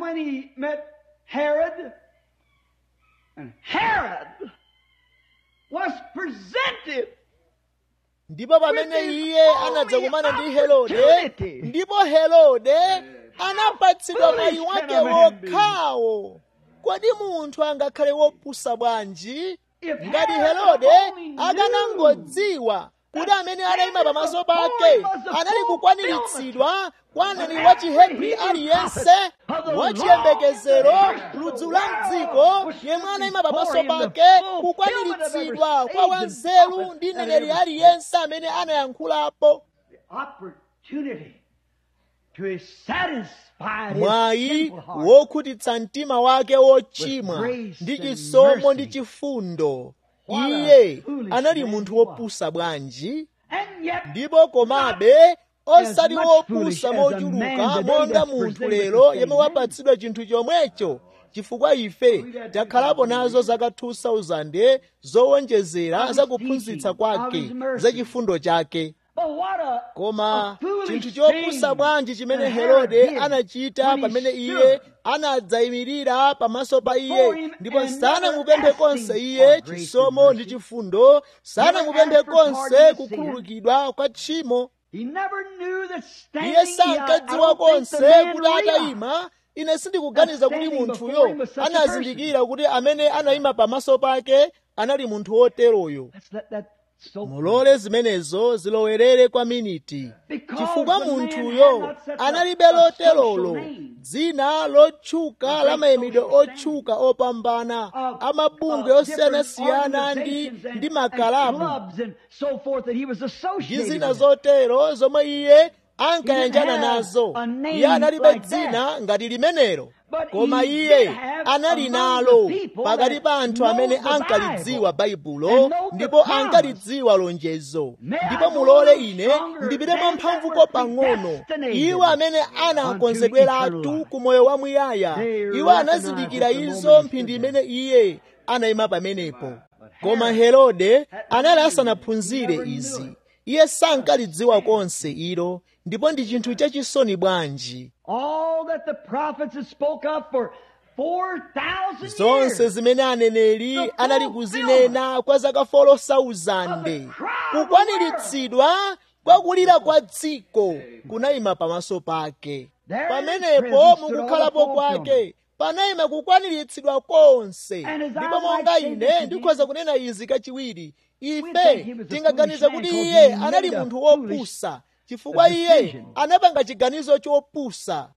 ndipo pamene iye anadzakumana ndi herode ndipo herode anapatsidwa mwayi wake wokhawo kodi munthu angakhale wopusa bwanji ngati herode akanangodziwa kuti amene anayima pamaso pake anali kukwaniritsidwa kwa mneneri wa chihebri aliyense wachiyembekezero ludzu la mdziko yemwe anayima pamaso pake kukwaniritsidwa kwa wanzeru ndi mneneri aliyense amene anayankhulapo mwayi wokhutitsa mtima wake wochimwa ndi chisomo ndi chifundo iye anali munthu wopusa bwanji ndipo komabe osati wopusa mochuluka monga munthu lero yemwe wapatsidwa chinthu chomwecho chifukwa ife takhalapo nazo zaka 2000 zowonjezera zakuphunzitsa kwake za chifundo chake koma chinthu chopusa bwanji chimene herode anachita pamene iye anadzayimirira pamaso pa iye ndipo sanamupemphe konse iye chisomo ndi chifundo sanamupemphe konse kukhululukidwa kwa tchimo iye sankadziwa konse kuti atayima ine sindikuganiza kuti munthuyo anazindikira kuti amene anayima pamaso pake anali munthu woteroyo mulole zimenezo zilowerere kwa miniti chifukwa munthuyo analibe loterolo dzina lotchuka la mayimidwe otchuka opambana amabungwe osiyanasiyana ndi ndi makalabu ndi zina zotero zomwe iye ankayanjana nazo iye analibe dzina ngati limenelo koma iye anali nalo pakati pa anthu amene ankalidziwa baibulo ndipo ankalidziwa lonjezo ndipo mulole ine ndipite mwamphamvuko pang'ono iwo amene anakonzedweratu ku moyo wamuyaya iwo anazindikira izo mphindi imene iye anayima pamenepo koma herode anali asanaphunzire izi iye sankalidziwa konse ilo ndipo ndi chinthu chachisoni bwanji zonse zimene aneneri anali kuzinena kwa zaka 4,000 kukwaniritsidwa kwa kulira kwa dziko kunayima pamaso pake pamenepo mukukhalapo kwake panayima kukwaniritsidwa konse ndipo monga ine ndikhoza kunena izi kachiwiri ife tingaganiza kuti iye anali munthu wopusa chifukwa iye anapanga chiganizo chopusa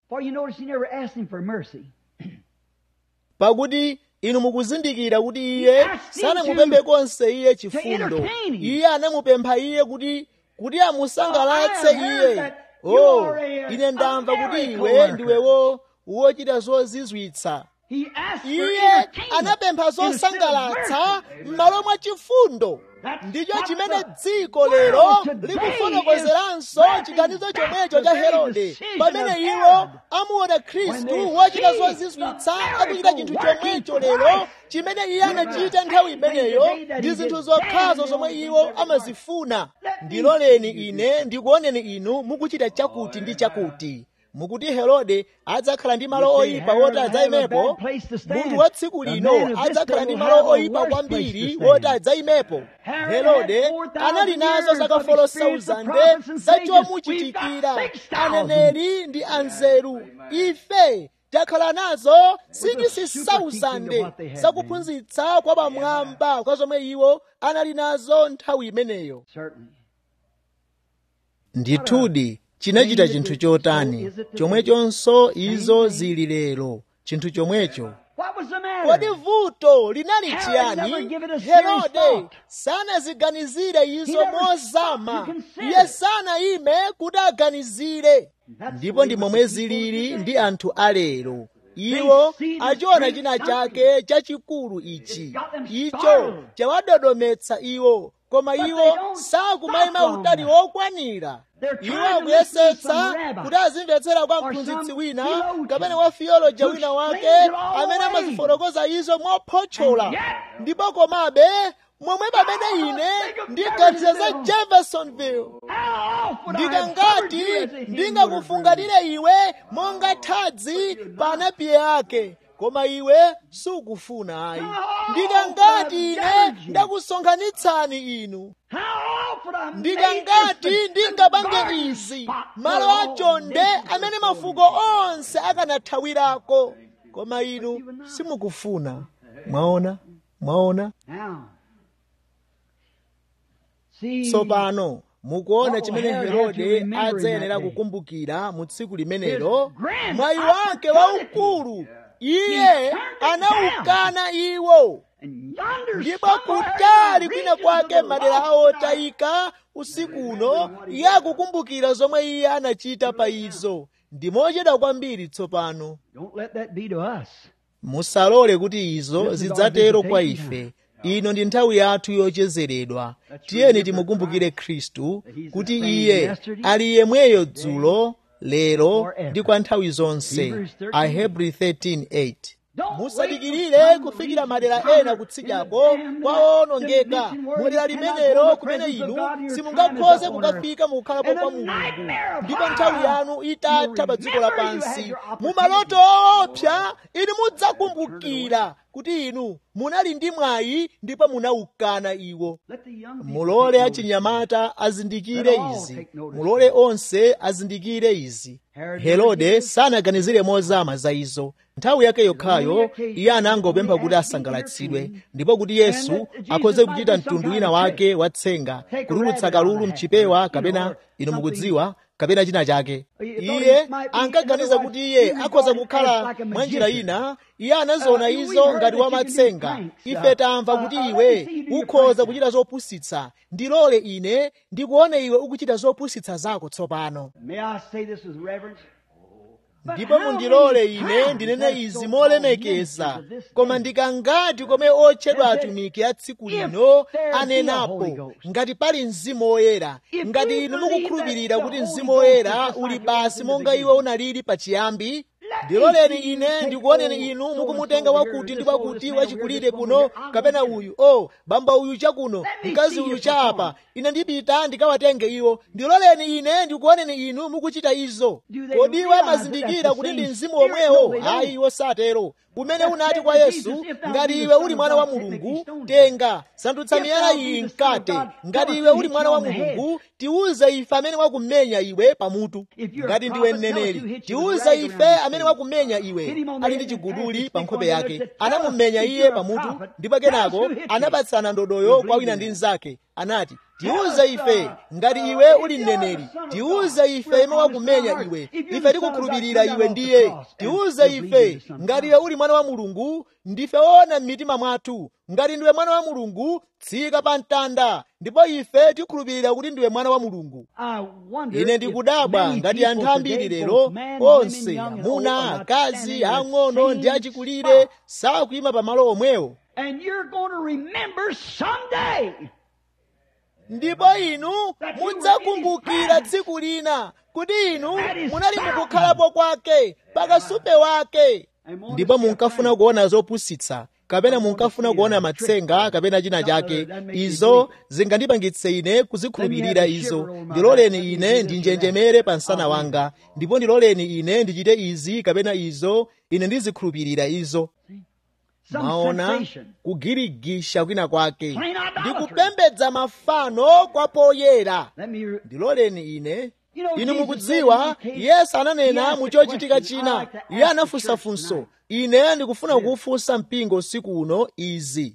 pakuti inu mukuzindikira kuti iye sanamupemphe konse iye chifundo iye anamupempha iye kuti kuti amusangalatse iye oh ine ndamva kuti iwe ndiwewo wochita zozizwitsa iye anapempha zosangalatsa m'malo mwa chifundo ndicho chimene dziko lero likufotokozeranso chiganizo chomwecho cha herode pamene iwo amuona khristu wochita zozizwitsa akuchita chinthu chomwecho lero chimene iye anachita nthawi imeneyo ndi zinthu zokhazo zomwe iwo amazifuna ndiloleni ine ndikuoneni inu mukuchita chakuti ndi chakuti mukuti herode adzakhala ndi malo oyipa woti adzayimepo munthu wa tsiku lino adzakhala ndi malo oyipa kwambiri woti adzayimepo herode anali nazo zaka 4,000 zachomuchitikira aneneri ndi anzeru ife takhala nazo 60,000 zakuphunzitsa kwa pamwamba kwa zomwe iwo anali nazo nthawi imeneyo ndithudi chinachita chinthu chotani chomwechonso izo zili lero chinthu chomwecho kodi vuto linali chiyani herode sanaziganizire izo mozama iye sanayime kuti aganizire ndipo ndi momwe zilili ndi anthu alero iwo achiona china chake chachikulu ichi icho chawadodometsa iwo koma iwo sakumayima utali wokwanira iwo akuyesetsa kuti azimvetsera kwa mphunzitsi wina kapena wa theoloja wina wake amene amazifotokoza izo mophotchola ndipo komabe momwe pamene ine ndiganiza za jeffersonville ndikangati ndingakufungatire iwe monga thadzi pa anapiye ake koma iwe sukufuna ayi ndikangati ine ndakusonkhanitsani inu ndikangati ndingapange izi malo achonde amene mafuko onse akanathawirako koma inu simukufuna mwaona mwaona tsopano mukuona chimene herode adzayenera kukumbukira mu tsiku limenelo mwayi wake waukulu iye anawukana iwo ndipo kutali kwina kwake madera awo otayika usiku uno iye akukumbukira zomwe iye anachita pa izo ndi mochedwa kwambiri tsopano musalole kuti izo zidzatero kwa ife ino ndi nthawi yathu yochezeredwa tiyeni timukumbukire khristu kuti iye ali yemweyo dzulo lero ndi kwa nthawi zonse ahebri 13:8 musadikirire kufikira madera ena kutsidyako kwaonongeka mudera limenelo kumene inu simungakhoze kukafika mukukhalapo kwa mulungu ndipo nthawi yanu itatha pa dziko lapansi mumaloto owopsa inu mudzakumbukira kuti inu munali ndi mwayi ndipo munawukana iwo mulole achinyamata azindikire izi mulole onse azindikire izi herode sanaganizire mozama za izo nthawi yake yokhayo iye anangopempha kuti asangalatsidwe ndipo kuti yesu akhoze kuchita mtundu wina wake watsenga kutulutsa kalulu mchipewa kapena inu mukudziwa kapena china chake iye ankaganiza kuti iye akhoza kukhala mwa njira ina iye anaziona izo ngati wamatsenga ife tamva kuti iwe ukhoza kuchita zopusitsa ndilole ine ndikuone iwe ukuchita zopusitsa zako tsopano ndipo mundilole ine ndinene izi molemekeza koma ndikangati komwe otchedwa atumiki a tsiku lino anenapo ngati pali mzimu woyera ngati inu mukukhulupirira kuti mzimu woyera uli basi monga iwo unalili pachiyambi ndiloleni ine ndikuoneni inu mukumutenga wakuti ndi wakuti wachikulire kuno kapena uyu o oh, bamba uyu chakuno mkazi uyu cha apa ine ndipita ndikawatenge iwo ndiloleni ine ndikuoneni inu mukuchita izo kodi iwo amazindikira kuti ndi mzimu womwewo ayi iwo satero umene unati kwa yesu ngati iwe uli mwana wa mulungu tenga sandutsa miyala iyi mkate ngati iwe uli mwana wa mulungu tiuze ife amene wakumenya iwe pamutu ngati ndiwe mneneri tiuze ife amene wakumenya iwe ali ndi chiguduli pa nkhope yake anamumenya iye pamutu ndipo kenako anapatsana ndodoyo kwa wina ndi mnzake anati tiuze ife ngati iwe uli mneneri tiuze ife yemwe wakumenya iwe ife tikukhulupirira iwe ndiye tiuze ife ngati iwe uli mwana wa mulungu ndife woona m'mitima mwathu ngati ndiwe mwana wa mulungu tsika pa mtanda ndipo ife tikukhulupirira kuti ndiwe mwana wa mulungu ine ndikudabwa ngati anthu ambiri lero onse amuna akazi ang'ono ndi achikulire sakuyima pamalo omwewo And you're going to remember someday ndipo inu mudzakumbukira tsiku lina kuti inu munali mukukhalapo kwake pakasupe wake ndipo munkafuna kuona zopusitsa kapena munkafuna kuona matsenga kapena china chake izo zingandipangitse ine kuzikhulupirira izo ndiloleni ine ndinjenjemere pa msana wanga ndipo ndiloleni ine ndichite izi kapena izo ine ndizikhulupirira izo maona kugirigisha kwina kwake ndikupembedza mafano kwa poyera ndiloleni ine inu mukudziwa yesu ananena muchochitika china iye anafunsafunso ine ndikufuna kufunsa mpingo usiku uno izi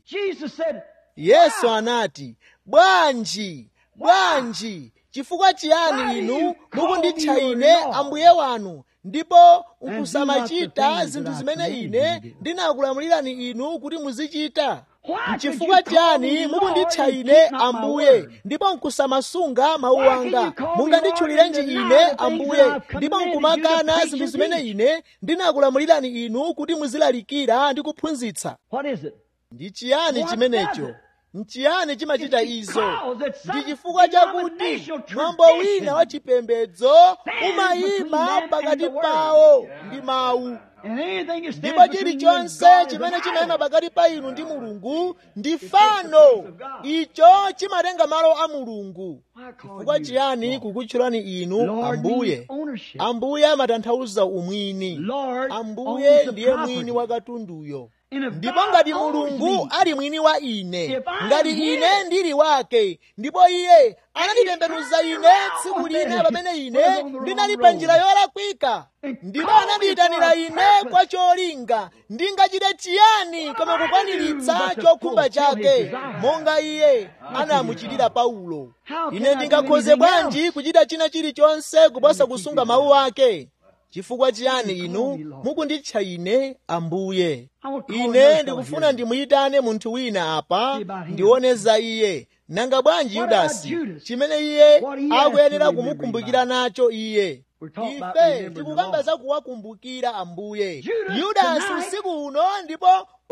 yesu anati bwanji bwanji chifukwa chiyani inu mukunditcha ine ambuye wanu ndipo nkusamachita zinthu zimene ine ndinakulamulirani inu kuti muzichita nchifukwa chiyani mukunditcha ine ambuye ndipo nkusamasunga mawu anga munganditchulirenji ine ambuye ndipo nkumakana zinthu zimene ine ndinakulamulirani inu kuti muzilalikira ndi kuphunzitsa ndi chiyani chimenecho nchiyani chimachita izo ndi chifukwa chakuti mwambo wina wa chipembedzo umayima pakati pawo ndi mawu ndipo chilichonse chimene chimayima pakati pa inu ndi mulungu ndi fano icho chimatenga malo a mulungu chifukwa chiyani kukutchulani inu ambuye ambuye amatanthauza umwini ambuye ndiye mwini wa katunduyo ndipo ngati mulungu ali mwini wa ine ngati ine ndili wake ndipo iye ananditembenuza ine tsiku lina pamene ine ndinali pa njira yolakwika ndipo anandiyitanira ine kwa cholinga ndingachite chiyani koma kukwaniritsa chokhumba chake monga iye anamuchitira paulo ine ndingakhoze bwanji kuchita china chilichonse kuposa kusunga mawu ake chifukwa chiyani inu mukunditcha ine ambuye ine ndikufuna ndimuyitane munthu wina apa ndione za iye nanga bwanji yudasi chimene iye akuyenera kumukumbukira nacho iye ife tikukamba za kuwakumbukira ambuye yudasi usiku uno ndipo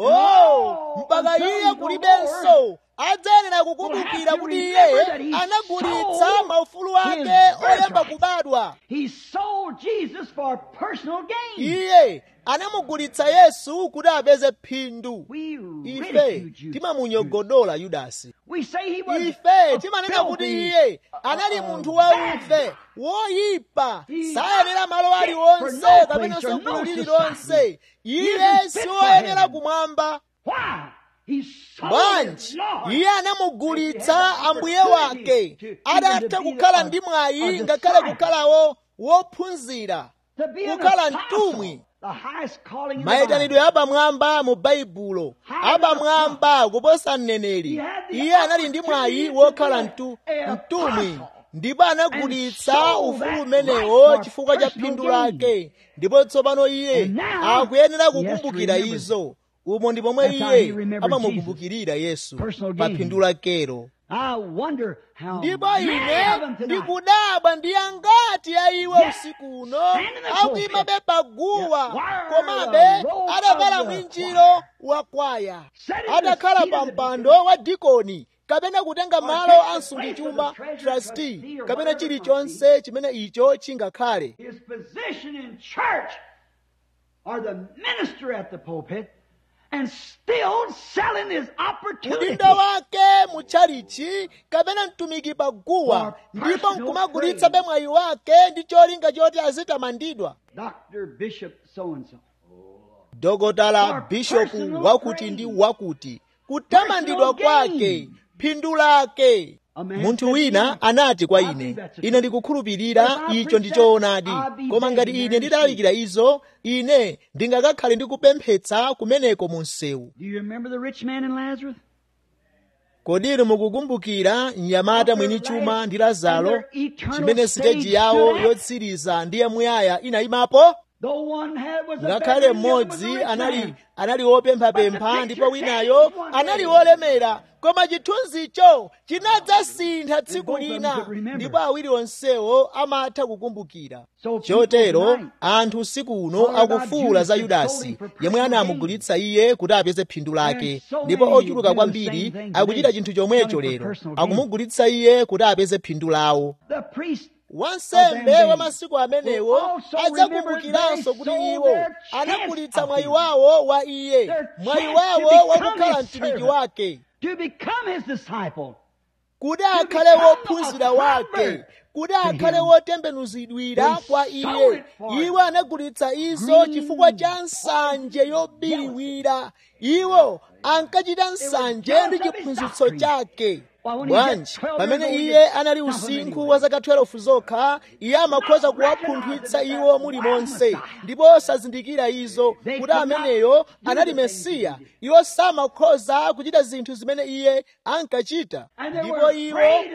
oh mpaka iye kulibenso adzayenera kukumbukira kuti iye anagulitsa maufulu ake olemba kubadwa He sold Jesus for personal gain. iye anamugulitsa yesu kuti apeze phindu We ife ridicule you. timamunyogodola yudasi We say he was ife a timanena kuti filthy, iye anali uh, munthu bad wauve woyipa He sayenera malo fit for aliwonse no kapenanso place or no gulu lililonse society. iye He isn't fit for siwoyenera heaven. kumwamba Why? He sold bwanji his Lord. iye anamugulitsa ambuye wake adatha kukhala ndi mwayi ngakhale kukhalawo wophunzira To be an kukhala apostle, mtumwi the highest calling in the mayitanidwe Bible. apamwamba mu baibulo apamwamba kuposa mneneri iye anali ndi mwayi wokhala mtu- mtumwi ndipo anagulitsa ufulu umenewo chifukwa cha phindu lake ndipo tsopano iye akuyenera kukumbukira izo umo ndi pomwe iye amamukumbukirira yesu pa phindu lakelo I wonder how ndipo many ine of them tonight ndikudabwa ndi angati a iwo usiku uno akuyima pa guwa komabe adavala mwinjiro wa kwaya adakhala pa mpando wa dikoni kapena kutenga malo a msungichuma trustee kapena chilichonse chimene icho chingakhale his position in church or the minister at the pulpit and still selling his opportunity. udindo wake mutchalichi kapena mtumiki pa guwa ndipo nkumagulitsa mwayi wake ndi cholinga choti azitamandidwa Dr. Bishop so and so. dokotala bishopu wakuti ndi wakuti kutamandidwa kwake phindu lake munthu wina anati kwa ine ine ndikukhulupirira icho ndi choonadi koma ngati ine ndidalalikira izo ine ndingakakhale ndikupemphetsa kumeneko mu msewu Do you remember the rich man and Lazarus? kodi inu mukukumbukira mnyamata mwini chuma ndi lazaro chimene siteji yawo yotsiriza ndi yamuyaya inayimapo Though one had was a ngakhale beggar, the other was a mmodzi rich anali man. anali wopemphapempha ndipo winayo anali wolemera koma chithunzicho chinadzasintha tsiku lina ndipo awiri onsewo amatha kukumbukira chotero anthu usiku uno akufuwula za yudasi yemwe anamugulitsa iye kuti apeze phindu lake ndipo ochuluka kwambiri akuchita chinthu chomwecho lero akumugulitsa iye kuti apeze phindu lawo The priest wansembe wa masiku amenewo adzakumbukiranso kuti iwo anagulitsa mwayi wawo wa iye mwayi wawo wakukhala mtumiki wake to become his disciple. kuti akhale wophunzira wake kuti akhale wotembenuzidwira kwa iye iwo anagulitsa izo chifukwa cha nsanje yobiriwira iwo ankachita nsanje ndi chiphunzitso chake bwanji pamene iye anali usinkhu wa zaka 12 zokha iye amakhoza kuwapunthwitsa iwo mulimonse ndipo osazindikira izo kuti ameneyo anali mesiya iwo samakhoza kuchita zinthu zimene iye ankachita ndipo iwo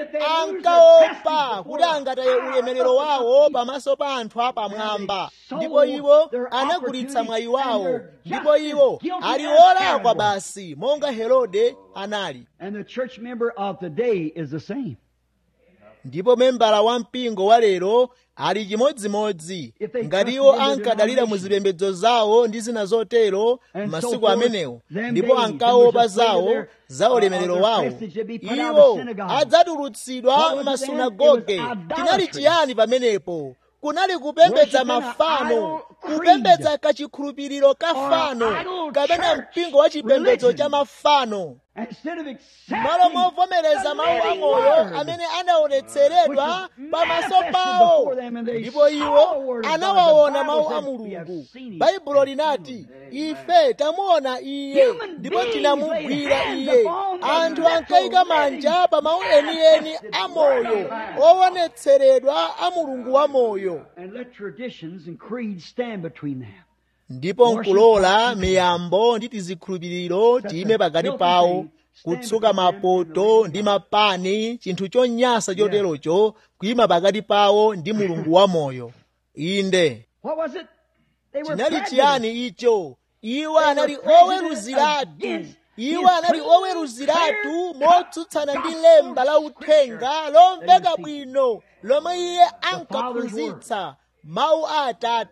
ankaopa kuti angataye ulemerero wawo pamaso pa anthu apamwamba ndipo iwo anagulitsa mwayi wawo ndipo iwo ali olakwa basi monga herode anali And the church member of today is the same. ndipo membala wa mpingo wa lero ali chimodzimodzi ngati iwo ankadalira mu zipembedzo zawo ndi zina zotero masiku amenewo ndipo ankaopa zawo za ulemerero wawo iwo adzatulutsidwa m'masunagoge chinali chiyani pamenepo kunali kupembedza mafano kupembedza kachikhulupiriro ka fano kapena mpingo wa chipembedzo cha mafano Instead of malo accepting movomereza the mawu living amoyo word, amene anaonetseredwa which was pamaso manifested pawo before them, and they ndipo saw iwo the word of God. anawaona The mawu Bible a said, "We have mulungu seen him." baibulo linati ife tamuona iye Human ndipo beings tinamugwira laid hands iye upon the anthu literal ankayika manja pa mawu enieni a moyo owonetseredwa a mulungu wa moyo And let traditions and creeds stand between them. ndipo nkulola miyambo ndi tizikhulupiriro tiyime pakati pawo kutsuka mapoto ndi mapani chinthu chonyansa choterocho kuyima pakati pawo ndi mulungu wa moyo inde What was it? They were chinali prejudiced. chiyani icho iwo anali oweruziratu iwo anali oweruziratu motsutsana ndi lemba la uthenga lomveka bwino lomwe iye ankaphunzitsa mawu a atate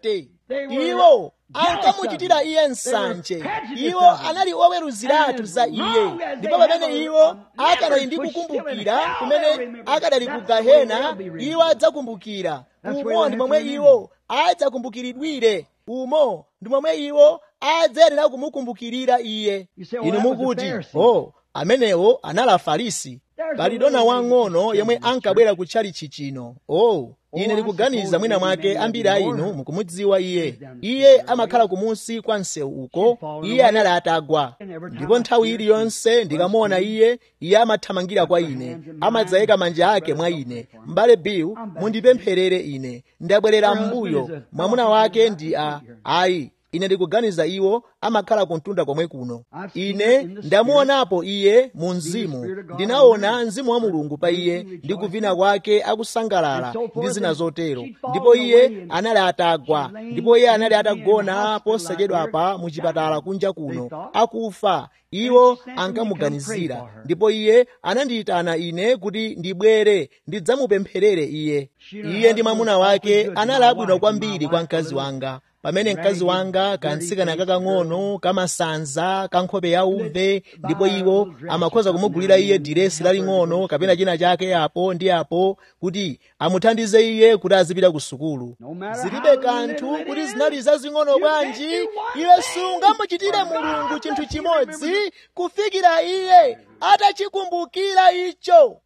iwo ankamuchitira iye nsanje iwo anali oweruziratu za iye ndipo pamene iwo akadali ndi kukumbukira kumene akadali ku gahena iwo adzakumbukira umo ndi momwe iwo adzakumbukiridwire umo ndi momwe iwo adzayenera kumukumbukirira iye inu mukuti o amenewo anali afarisi pali dona wang'ono yomwe ankabwera ku tchalichi chino o ine ndikuganiza mwina mwake ambiri a inu mukumudziwa iye iye amakhala kumunsi kwa msewu uko iye anali atagwa ndipo nthawi iliyonse ndikamuona iye iye amathamangira kwa ine amadzayika manja ake mwa ine m'bale bill mundipempherere ine ndabwerera m'mbuyo mwamuna wake ndi a ayi ine ndikuganiza iwo amakhala kuntunda komwe kuno ine ndamuonapo iye mu mzimu ndinaona mzimu wa mulungu pa iye ndi kuvina kwake akusangalala ndi zina zotero ndipo iye anali atagwa ndipo iye anali atagona posachedwapa mu chipatala kunja kuno akufa iwo ankamuganizira ndipo iye anandiyitana ine kuti ndibwere ndidzamupempherere iye iye ndi mwamuna wake anali abwino kwambiri kwa mkazi wanga pamene mkazi wanga kantsikana kakang'ono kamasanza kankhope ya uve ndipo iwo amakhoza kumugulira iye diresi laling'ono kapena china chake apo ndi apo kuti amuthandize iye kuti azipita ku sukulu zilibe kanthu kuti zinali zazing'ono bwanji iwe sungamuchitire mulungu chinthu chimodzi kufikira iye atachikumbukira icho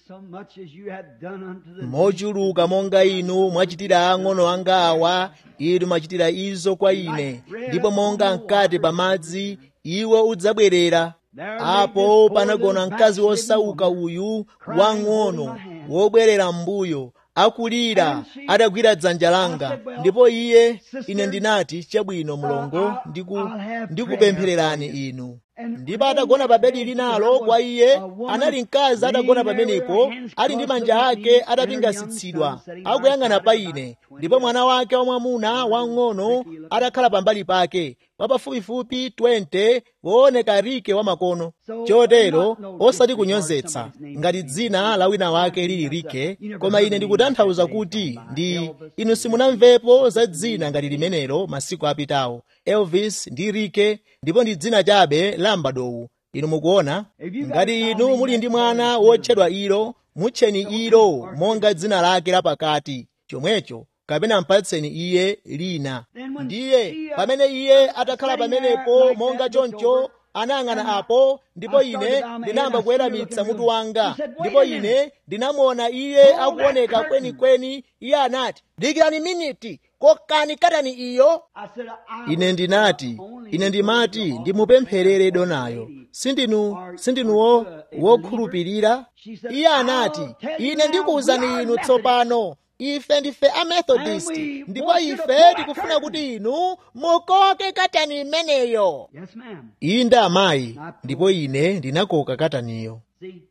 mochuluka monga inu mwachitira ang'ono anga awa inu mwachitira izo kwa ine ndipo monga mkati pamadzi iwe udzabwerera apo panagona mkazi wosauka uyu wang'ono wobwerera m'mbuyo akulira adagwira dzanja langa ndipo iye ine ndinati chabwino mlongo ndikupemphererani inu ndipo atagona pa bedi linalo kwa iye anali mkazi atagona pamenepo ali ndi manja ake atapingasitsidwa akuyang'ana pa ine ndipo mwana wake wamwamuna wang'ono atakhala pambali pake wapafupifupi 20 wooneka rike wamakono chotero osati kunyozetsa ngati dzina la wina wake lili rike koma ine ndikutanthauza kuti ndi inu simunamvepo za dzina ngati limenelo masiku apitawo elvis ndi rike ndipo ndi dzina chabe la m'badowu inu mukuona ngati inu muli ndi mwana wotchedwa ilo mutcheni ilo monga dzina lake lapakati chomwecho kapena mpatseni iye lina ndiye pamene iye atakhala pamenepo monga choncho anayang'ana apo ndipo ine ndinayamba kuweramitsa mutu wanga ndipo ine ndinamuona iye akuoneka kwenikweni iye anati dikirani miniti kokani katani iyo ine ndinati ine ndimati ndimupempherere donayo sindinu sindinuwo wokhulupirira iye anati ine ndikuwuzani inu tsopano ife ndife amethodist ndipo ife tikufuna kuti inu mukoke katani imeneyo Yes, ma'am. inde amayi ndipo ine ndinakoka kataniyo See?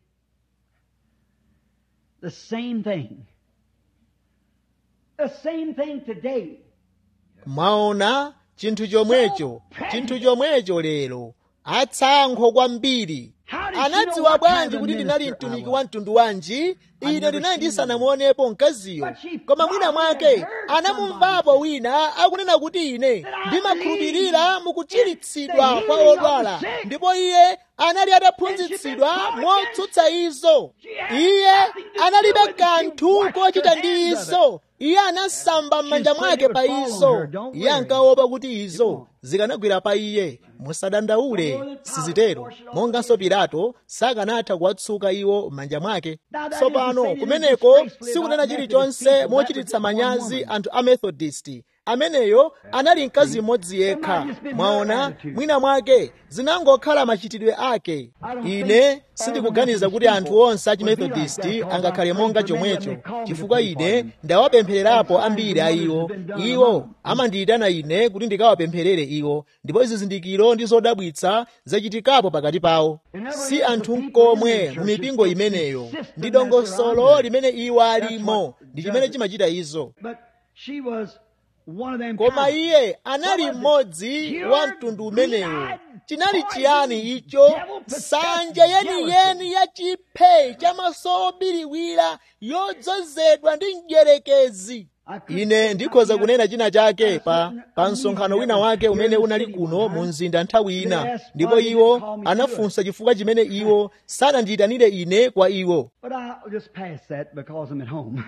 The same thing. The same thing today. mwaona chinthu chomwecho chinthu chomwecho lero atsankho kwambiri anadziwa bwanji kuti ndinali mtumiki wa mtundu wanji ine ndinali ndisanamuonepo mkaziyo koma mwina mwake anamumvapo wina akunena kuti ine ndimakhulupirira mukuchiritsidwa kwa odwala ndipo iye anali ataphunzitsidwa motsutsa izo iye analibe kanthu kochita ndi izo iye anasamba m'manja mwake pa izo iye ankaopa kuti izo zikanagwera pa iye musadandaule sizitero monganso pilato sakanatha kuwatsuka iwo m'manja mwake tsopano kumeneko sikunena chilichonse mochititsa manyazi anthu a methodist ameneyo anali mkazi mmodzi yekha mwaona mwina mwake zinangokhala machitidwe ake ine sindikuganiza kuti anthu onse a chimethodist angakhale monga chomwecho chifukwa ine ndawapemphererapo ambiri a iwo iwo amandiyitana ine kuti ndikawapempherere iwo ndipo zizindikiro ndi zodabwitsa zachitikapo pakati pawo si anthu nkomwe mu mipingo imeneyo ndi dongosolo limene iwo alimo ndi chimene chimachita izo But she was one of them koma kind. iye anali mmodzi wa mtundu umenewo chinali chiyani icho nsanje yeniyeni ya chiphe chamaso obiriwira yodzozedwa ndi mdyerekezi ine ndikhoza kunena china chake pa pa msonkhano wina wake umene unali kuno mu mzinda nthawi ina ndipo iwo anafunsa chifukwa chimene iwo sanandiyitanire ine kwa iwo But I'll just pass that because I'm at home.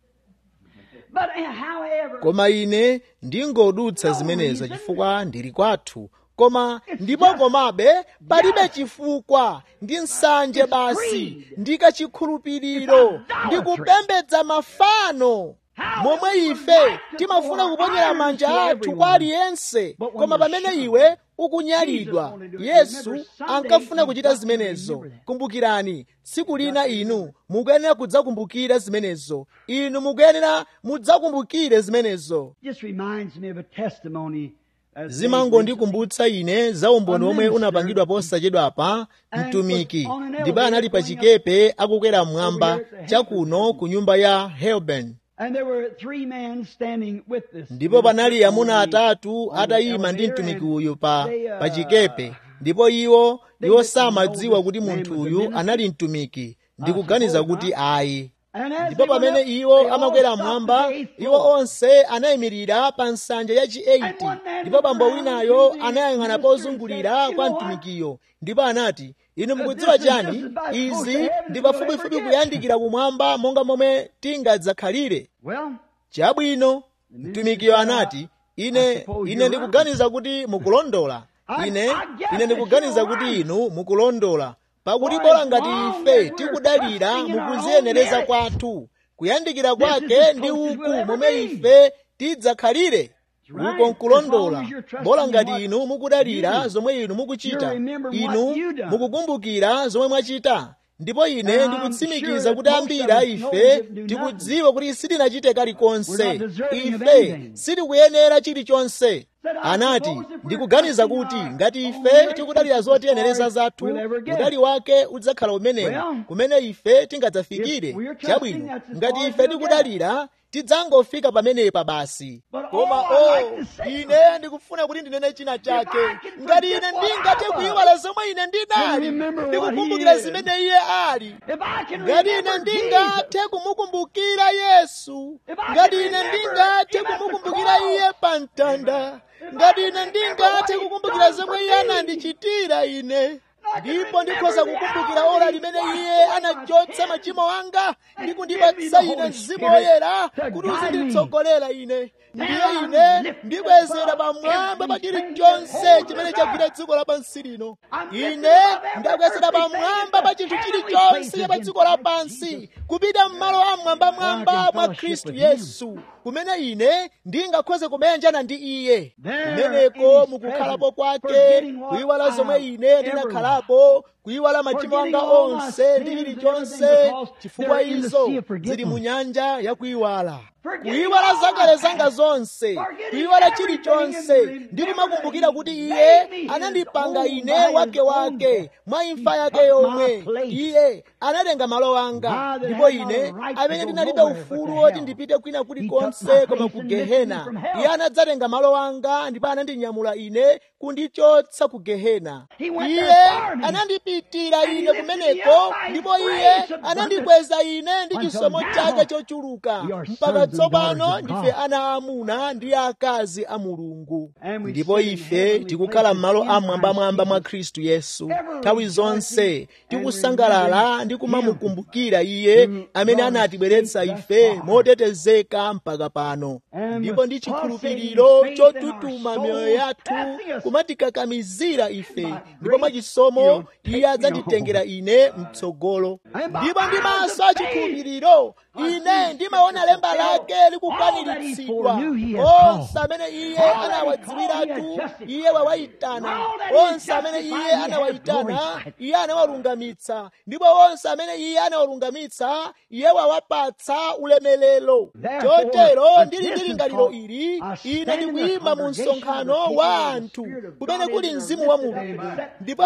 But uh, however, koma ine ndingodutsa zimenezo chifukwa ndili kwathu koma ndipo komabe palibe chifukwa ndi nsanje basi ndi kachikhulupiriro ndi kupembedza mafano momwe ife timafuna kuponyera manja athu kwa aliyense koma pamene iwe ukunyalidwa yesu ankafuna kuchita zimenezo kumbukirani tsiku lina inu mukuyenera kudzakumbukira zimenezo inu mukuyenera mudzakumbukire zimenezo just reminds me of a testimony. as zimangondikumbutsa ine za umboni omwe unapangidwa posachedwapa mtumiki ndipo anali pa chikepe akukwera mmwamba chakuno ku nyumba ya helben And there were three men standing with this. ndipo panali amuna atatu atayima ndi mtumiki uyu pa pa chikepe ndipo iwo iwo samadziwa kuti munthu uyu anali mtumiki ndikuganiza kuti ayi And as ndipo they went pamene up, iwo they all amakwera stopped mmwamba at the eighth iwo floor. onse anayimirira pa nsanja ya chi 8 ndipo bambo winayo anayang'ana pozungulira kwa mtumikiyo ndipo anati inu mukudziwa chani izi ndi pafupifupi kuyandikira kumwamba monga momwe tingadzakhalire Well, chabwino mtumikiyo anati ine ine ndikuganiza kuti mukulondola ine ine ndikuganiza kuti inu mukulondola pakuti bola ngati ife tikudalira mukuziyenereza kwathu kuyandikira kwake ndi uku momwe ife tidzakhalire uko nkulondola bola ngati inu mukudalira zomwe inu mukuchita inu mukukumbukira zomwe mwachita ndipo ine ndikutsimikiza kuti ambiri a ife tikudziwa kuti sitinachite kalikonse ife sitikuyenera chilichonse anati ndikuganiza kuti ngati ife tikudalira zotiyenereza zathu udali wake udzakhala umenewu kumene ife tingadzafikire chabwino ngati ife tikudalira tidzangofika pamenepa basi koma o ine ndikufuna kuti ndinene china chake ngati ine ndingathe kuyiwala zomwe ine ndinali ndikukumbukira zimene iye ali if I can ngati ine remember Jesus, ndingathe kumukumbukira yesu ngati ine ndingathe kumukumbukira iye pa mtanda ngati ine ndingathe kukumbukira zomwe iye anandichitira ine ndipo ndikhoza kukumbukira ora limene iye anachotsa machimo anga ndi kundipatsa ine mzimu woyera kuti uzinditsogolera ine ndiye ine ndibwezera pamwamba pa chilichonse chimene chagwira dziko lapansi lino ine ndakwezera pamwamba pa chinthu chilichonse cha pa dziko lapansi kupita m'malo amwambamwamba mwa khristu yesu kumene ine ndingakhoze kumenjana ndi iye kumeneko mukukhalapo kwake kuyiwala zomwe ine ndinakhalapo kuyiwala machimo anga onse ndi chilichonse chifukwa izo zili mu nyanja ya kuyiwala kuyiwala zakale zanga zonse kuyiwala chilichonse ndi kumakumbukira kuti iye anandipanga ine wake wake mwa imfa yake yomwe iye analenga malo anga ndipo ine amene ndinalibe ufulu woti ndipite kwina kulikonse koma ku gehena iye anadzatenga malo anga ndipo anandinyamula ine kundichotsa ku gehena iye anandipitira ine kumeneko ndipo iye anandikweza ine ndi chisomo chake chochuluka mpaka tsopano ndife ana aamuna ndi akazi a mulungu ndipo ife tikukhala m'malo amwambamwamba mwa khristu yesu nthawi zonse tikusangalala ndi kumamukumbukira iye amene anatibweretsa ife motetezeka mpaka pano ndipo ndi chikhulupiriro chotutuma miyoyo yathu kumatikakamizira ife ndipo mwachisomo iye adzanditengera ine mtsogolo ndipo ndi maso a chikhulupiriro ine ndimaona lemba lake likukwaniritsidwa onse amene iye anawadziwiratu iye wawayitana onse amene iye anawayitana iye anawalungamitsa ndipo onse amene iye anawalungamitsa iye wawapatsa ulemelero chotero ndili ndi lingaliro ili ine ndikuyima mu msonkhano wa anthu kumene kuli mzimu wa mulungu ndipo akweza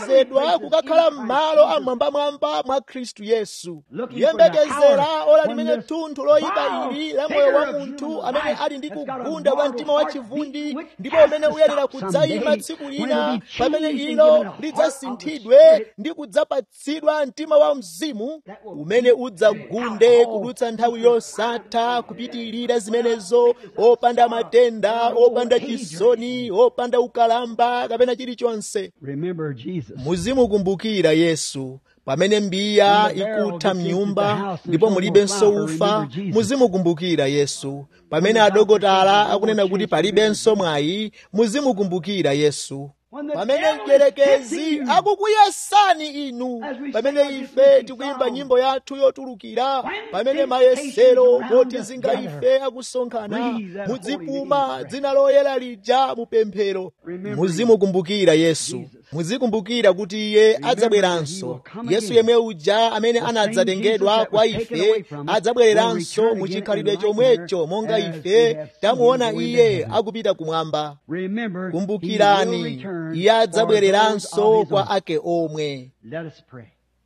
wakwezedwa kukakhala m'malo amwambamwamba mwa khristu yesu kuyembekezera ola limene thunthu loyipa ili la moyo wa munthu amene ali ndi kugunda kwa mtima wa chivundi ndipo umene uyenera kudzayima tsiku lina pamene ilo lidzasinthidwe ndi kudzapatsidwa mtima wa mzimu umene udzagunde kudutsa nthawi yosatha kupitirira zimenezo opanda matenda opanda chisoni opanda ukalamba kapena chilichonse Remember Jesus. muzimukumbukira yesu pamene mbiya ikutha mnyumba ndipo mulibenso ufa muzimukumbukira yesu pamene adokotala akunena kuti palibenso mwayi muzimukumbukira yesu pamene mdierekezi akukuyesani inu pamene ife tikuyimba nyimbo yathu yotulukira pamene mayesero motizinga ife akusonkhana mudzipuma dzina loyera lija mupemphero muzimukumbukira yesu muzikumbukira kuti iye adzabweranso yesu yemwe uja amene anadzatengedwa kwa ife adzabwereranso muchikhalidwe chomwecho monga ife tamuona iye akupita kumwamba Remember, he will kumbukirani return iye for adzabwereranso those of his kwa own. ake omwe Let us pray.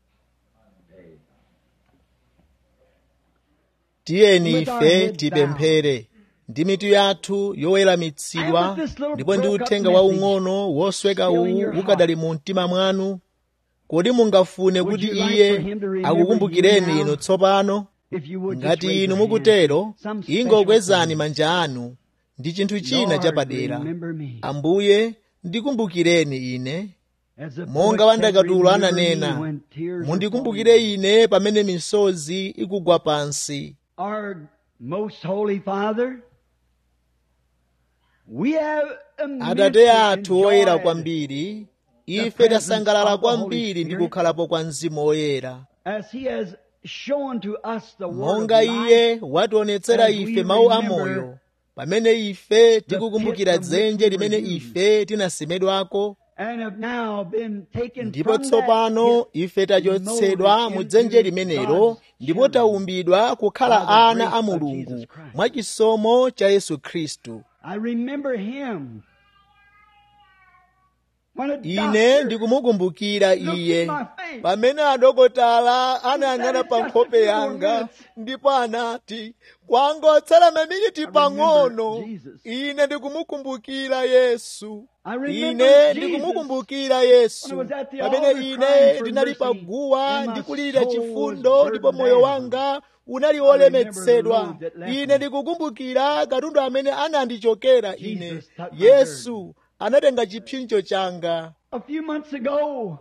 tiyeni With our ife heads tipemphere ndi mitu yathu yoweramitsidwa And with this little ndipo ndi broke up uthenga message waung'ono wosweka still in uwu your ukadali mu mtima mwanu kodi mungafune Would kuti you like iye for him to remember akukumbukireni you now? inu tsopano If you would just ngati raise inu your hand. mukutero Some special ingokwezani thing. manja anu ndi chinthu china Lord, chapadera remember me. ambuye ndikumbukireni ine As the monga poet wandakatulo said, "Remember me ananena when tears are mundikumbukire falling." ine pamene misozi ikugwa pansi Our most holy Father, we have atate immensely athu oyera enjoyed kwambiri ife presence tasangalala of the Holy kwambiri ndi Spirit. kukhalapo kwa mzimu oyera as He has shown to us the word monga of iye life, wationetsera as we ife mawu remember amoyo pamene ife tikukumbukira pit from which dzenje we limene were used. ife tinasemedwako and have now been taken ndipo from that tsopano pit ife tachotsedwa molded mu dzenje into limenelo God's ndipo children taumbidwa kukhala by the ana grace a of mulungu Jesus Christ. mwa chisomo cha yesu khristu I remember him. When a ine doctor ndikumukumbukira looked iye in my face, pamene adokotala anayang'ana He said, pa "It's just nkhope a few yanga minutes." ndipo anati kwangotsala maminiti I remember pang'ono Jesus. ine ndikumukumbukira yesu I remember ine Jesus ndikumukumbukira when I yesu was at the pamene altar ine crying for ndinali mercy, paguwa and my ndikulira soul chifundo was ndipo burdened moyo down. wanga unali I remember the wolemetsedwa road that left ine me. ndikukumbukira katundu amene anandichokera ine Jesus took my yesu anatenga chipsinjo changa A few months ago,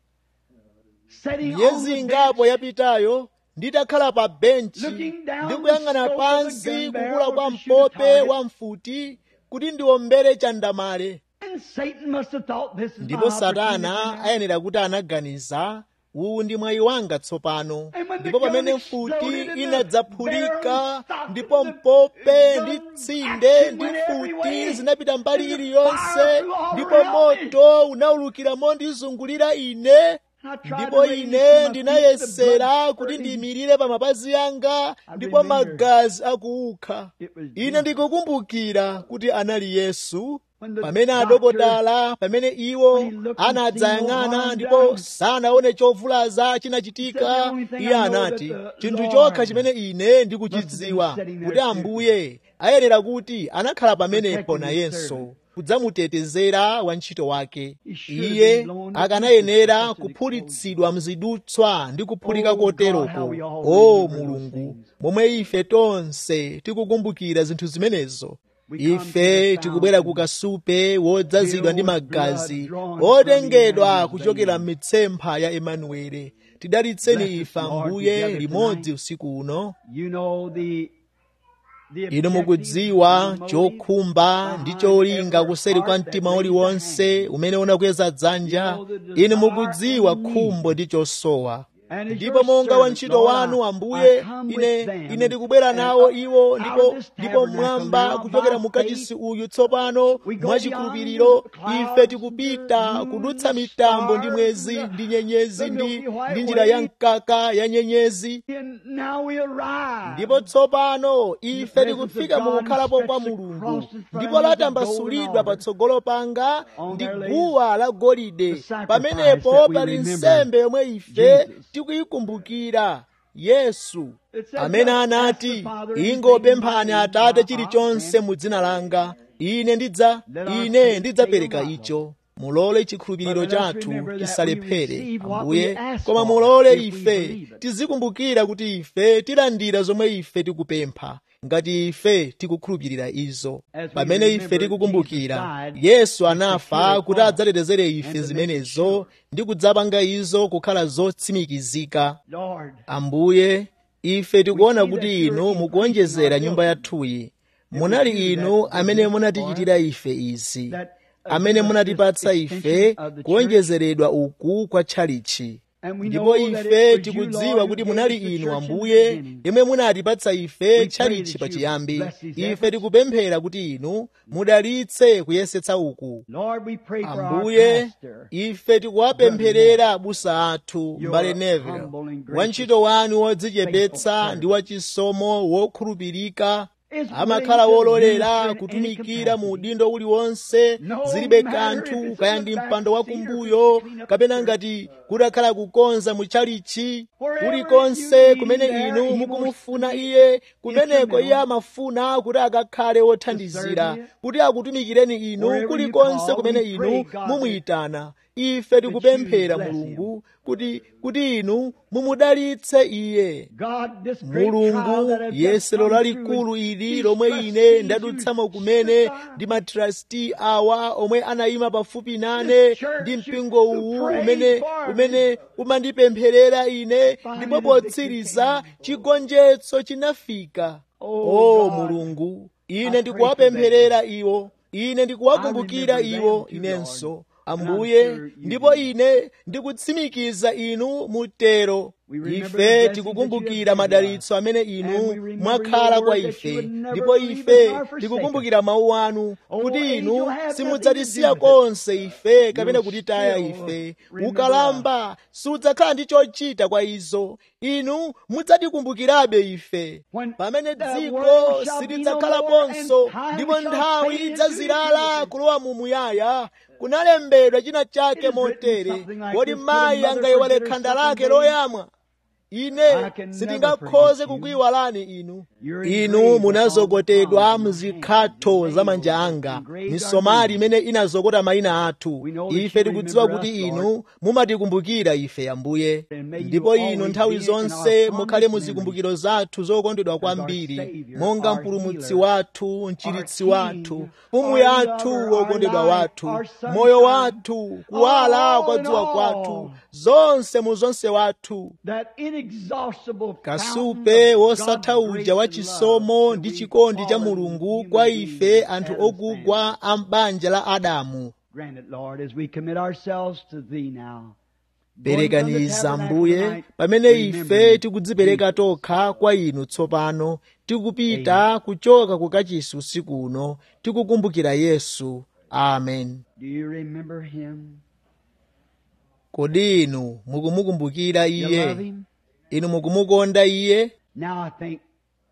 sitting on miyezi the ingapo bench, yapitayo nditakhala pa benchi Looking down ndikuyang'ana the scope of pansi the gun kukula barrel kwa to shoot a mpope target. wa mfuti kuti ndiombere chandamale and Satan must have thought this is my ndipo satana opportunity. ayenera kuti anaganiza uwu ndi mwayi wanga tsopano And when the ndipo gun pamene exploded mfuti and the inadzaphulika barrel stopped ndipo and the mpope gun ndi tsinde action ndi went every mfuti way, zinapita mbali and the iliyonse fire flew all ndipo around me. moto unawulukira mondizungulira ine I tried ndipo to raise ine my feet, the ndinayesera blood kuti spurting. ndiyimirire pa mapazi anga I ndipo remember magazi akuukha it was ine Jesus. ndikukumbukira kuti anali yesu When the pamene doctor- adokotala pamene iwo when he looked and seen no anadzayang'ana harm ndipo done, sanaone chovulaza said, chinachitika "The only thing iye I know anati that the chinthu Lord chokha chimene ine must have ndikuchidziwa been sitting there kuti ambuye ayenera kuti anakhala pamenepo Protecting his nayenso servant. kudzamutetezera wantchito wake He should have iye been blown to akanayenera pieces such an kuphulitsidwa mzidutswa ndi kuphulika Oh, God, koteroko how we all o remember those mulungu things. momwe ife tonse tikukumbukira zinthu zimenezo We come to ife the tikubwera ku fountain, kasupe wodzazidwa ndi filled with magazi blood drawn otengedwa from Emmanuel's kuchokera veins. m'mitsempha ya emanuele tidalitseni Bless us, ife Lord, ambuye together limodzi tonight. usiku uno You know the the inu objective, mukudziwa the motive chokhumba ndi behind cholinga every kuseri kwa heart that mtima raised a uliwonse hand. umene unakweza dzanja You know the desire inu mukudziwa and need. khumbo ndi chosowa And as ndipo your monga servant, wantchito Lord, wanu I- ambuye I come ine with them, ine ndikubwera and nawo up iwo out of ndipo this ndipo tabernacle mwamba now kuchokera by mu kachisi uyu tsopano We go mwachikhulupiriro beyond the ife clouds, tikupita the kudutsa moon, mitambo ndi stars, mwezi the- ndi nyenyezi the ndi Milky White ndi njira ya Way. mkaka ya nyenyezi And now we arrive. ndipo tsopano ife presence tikufika of God mu kukhalapo kwa stretched mulungu across the front ndipo of the latambasulidwa golden altar. patsogolo panga On ndi there lays guwa la golide the sacrifice pamenepo that we pali remember nsembe yomwe ife Jesus. tikuyikumbukira yesu It says, amene "Just anati ask the Father in his ingopemphani name, atate and chilichonse I'll mu dzina langa ine ndidza Let our ine faith ndidzapereka fail not, icho mulole chikhulupiriro But let us chathu remember that we chisalephere receive what ambuye we ask koma for, mulole if we ife believe it. tizikumbukira kuti ife tilandira zomwe ife tikupempha ngati ife tikukhulupirira izo As we pamene ife remember tikukumbukira Jesus died yesu to anafa secure kuti us adzatetezere and ife to make it zimenezo sure. ndi kudzapanga izo kukhala zotsimikizika Lord, ambuye ife tikuona We see kuti that you're inu increasing mukuonjezera our nyumba building. yathuyi was munali you inu that amene did this munatichitira for us, ife izi that, uh, amene give us munatipatsa this ife extension of the kuonjezeredwa uku kwa tchalichi And we ndipo know that ife it was you, tikudziwa Lord, kuti who munali gave us the inu church in the ambuye beginning. yemwe munatipatsa ife pray tchalichi that you pachiyambi bless these ife efforts. tikupemphera kuti inu mudalitse kuyesetsa uku Lord, we pray for our ambuye pastor. ife tikuwapempherera abusa athu Your mbale neville humble and gracious, wantchito wanu wodzichepetsa faithful ndi wachisomo wokhulupirika Is amakhala willing to wololera minister in kutumikira any mu capacity. udindo uliwonse No zilibe matter kanthu if it's kaya in ndi the mpando back seat or wakumbuyo if it's clean up kapena the ngati kudakhala kukonza mu tchalichi Wherever kulikonse you kumene need inu there, he mukumufuna wants to be iye kumeneko iye instrumental amafuna kuti akakhale wothandizira serve you. kuti akutumikireni inu Wherever you kulikonse call, kumene we pray, inu God, mumuyitana ife tikupemphera bless him. mulungu kuti kuti inu mumudalitse iye God, this great trial mulungu that I've just yesero come lalikulu through, ili these lomwe ine trustees ndadutsamo who kumene stood by ndi matrasti awa omwe anayima pafupi nane This church ndi who- mpingo who uwu prayed umene for umene umandipempherera ine Finally ndipo the potsiriza victory chigonjetso chinafika Oh, o God. mulungu I ine pray ndikuwapempherera iwo ine ndikuwakumbukira I remember iwo them too, inenso Lord. And I'm ambuye sure you ndipo do. ine ndikutsimikiza inu mutero We remember the ife blessings that tikukumbukira you have madalitso amene And inu we remember mwakhala your kwa word that ife you would never ndipo leave ife us nor forsake tikukumbukira mawu anu Oh, kuti angel, inu have nothing simudzatisiya to do with it. konse ife kapena You'll kutitaya still ife remember ukalamba sudzakhala ndi chochita kwa izo inu mudzatikumbukirabe ife When pamene the dziko world shall be no silidzakhalaponso more, and time ndipo shall nthawi fade into idzazilala eternity. kulowa mu muyaya kunalembedwa china It chake is written motere something like kodi this, could a mayi mother angayiwale forget her khanda suckling lake baby? loyamwa ine I can never sitingakhoze forget you. kukuyiwalani inu You're inu engraved munazokotedwa upon the muzikhatho palms za of my manja hands, anga engraved our misomali names. imene inazokota mayina athu We know that ife you tikudziwa remember kuti us, inu Lord. mumatikumbukira ife ambuye And may you ndipo inu always nthawi be in our zonse fondest mukhale mu memories zikumbukiro zathu zokondedwa kwambiri Savior, monga our mpulumutsi healer, wathu mchiritsi King, wathu our mfumu yathu lover, wokondedwa our life, wathu our sunshine, moyo wathu kuwala all kwa in dzuwa all. kwathu zonse mu zonse wathu That inexhaustible kasupe wosatha uja wa chisomo ndi chikondi cha mulungu kwa ife anthu ogugwa a m'banja la adamu Grant it, Lord, as we commit ourselves to Thee now. perekaniza mbuye pamene ife tikudzipereka tokha kwa inu tsopano tikupita kuchoka ku kachisi usiku uno tikukumbukira yesu amen Do you remember Him? kodi inu mukumukumbukira You iye love Him? inu mukumukonda iye Now I think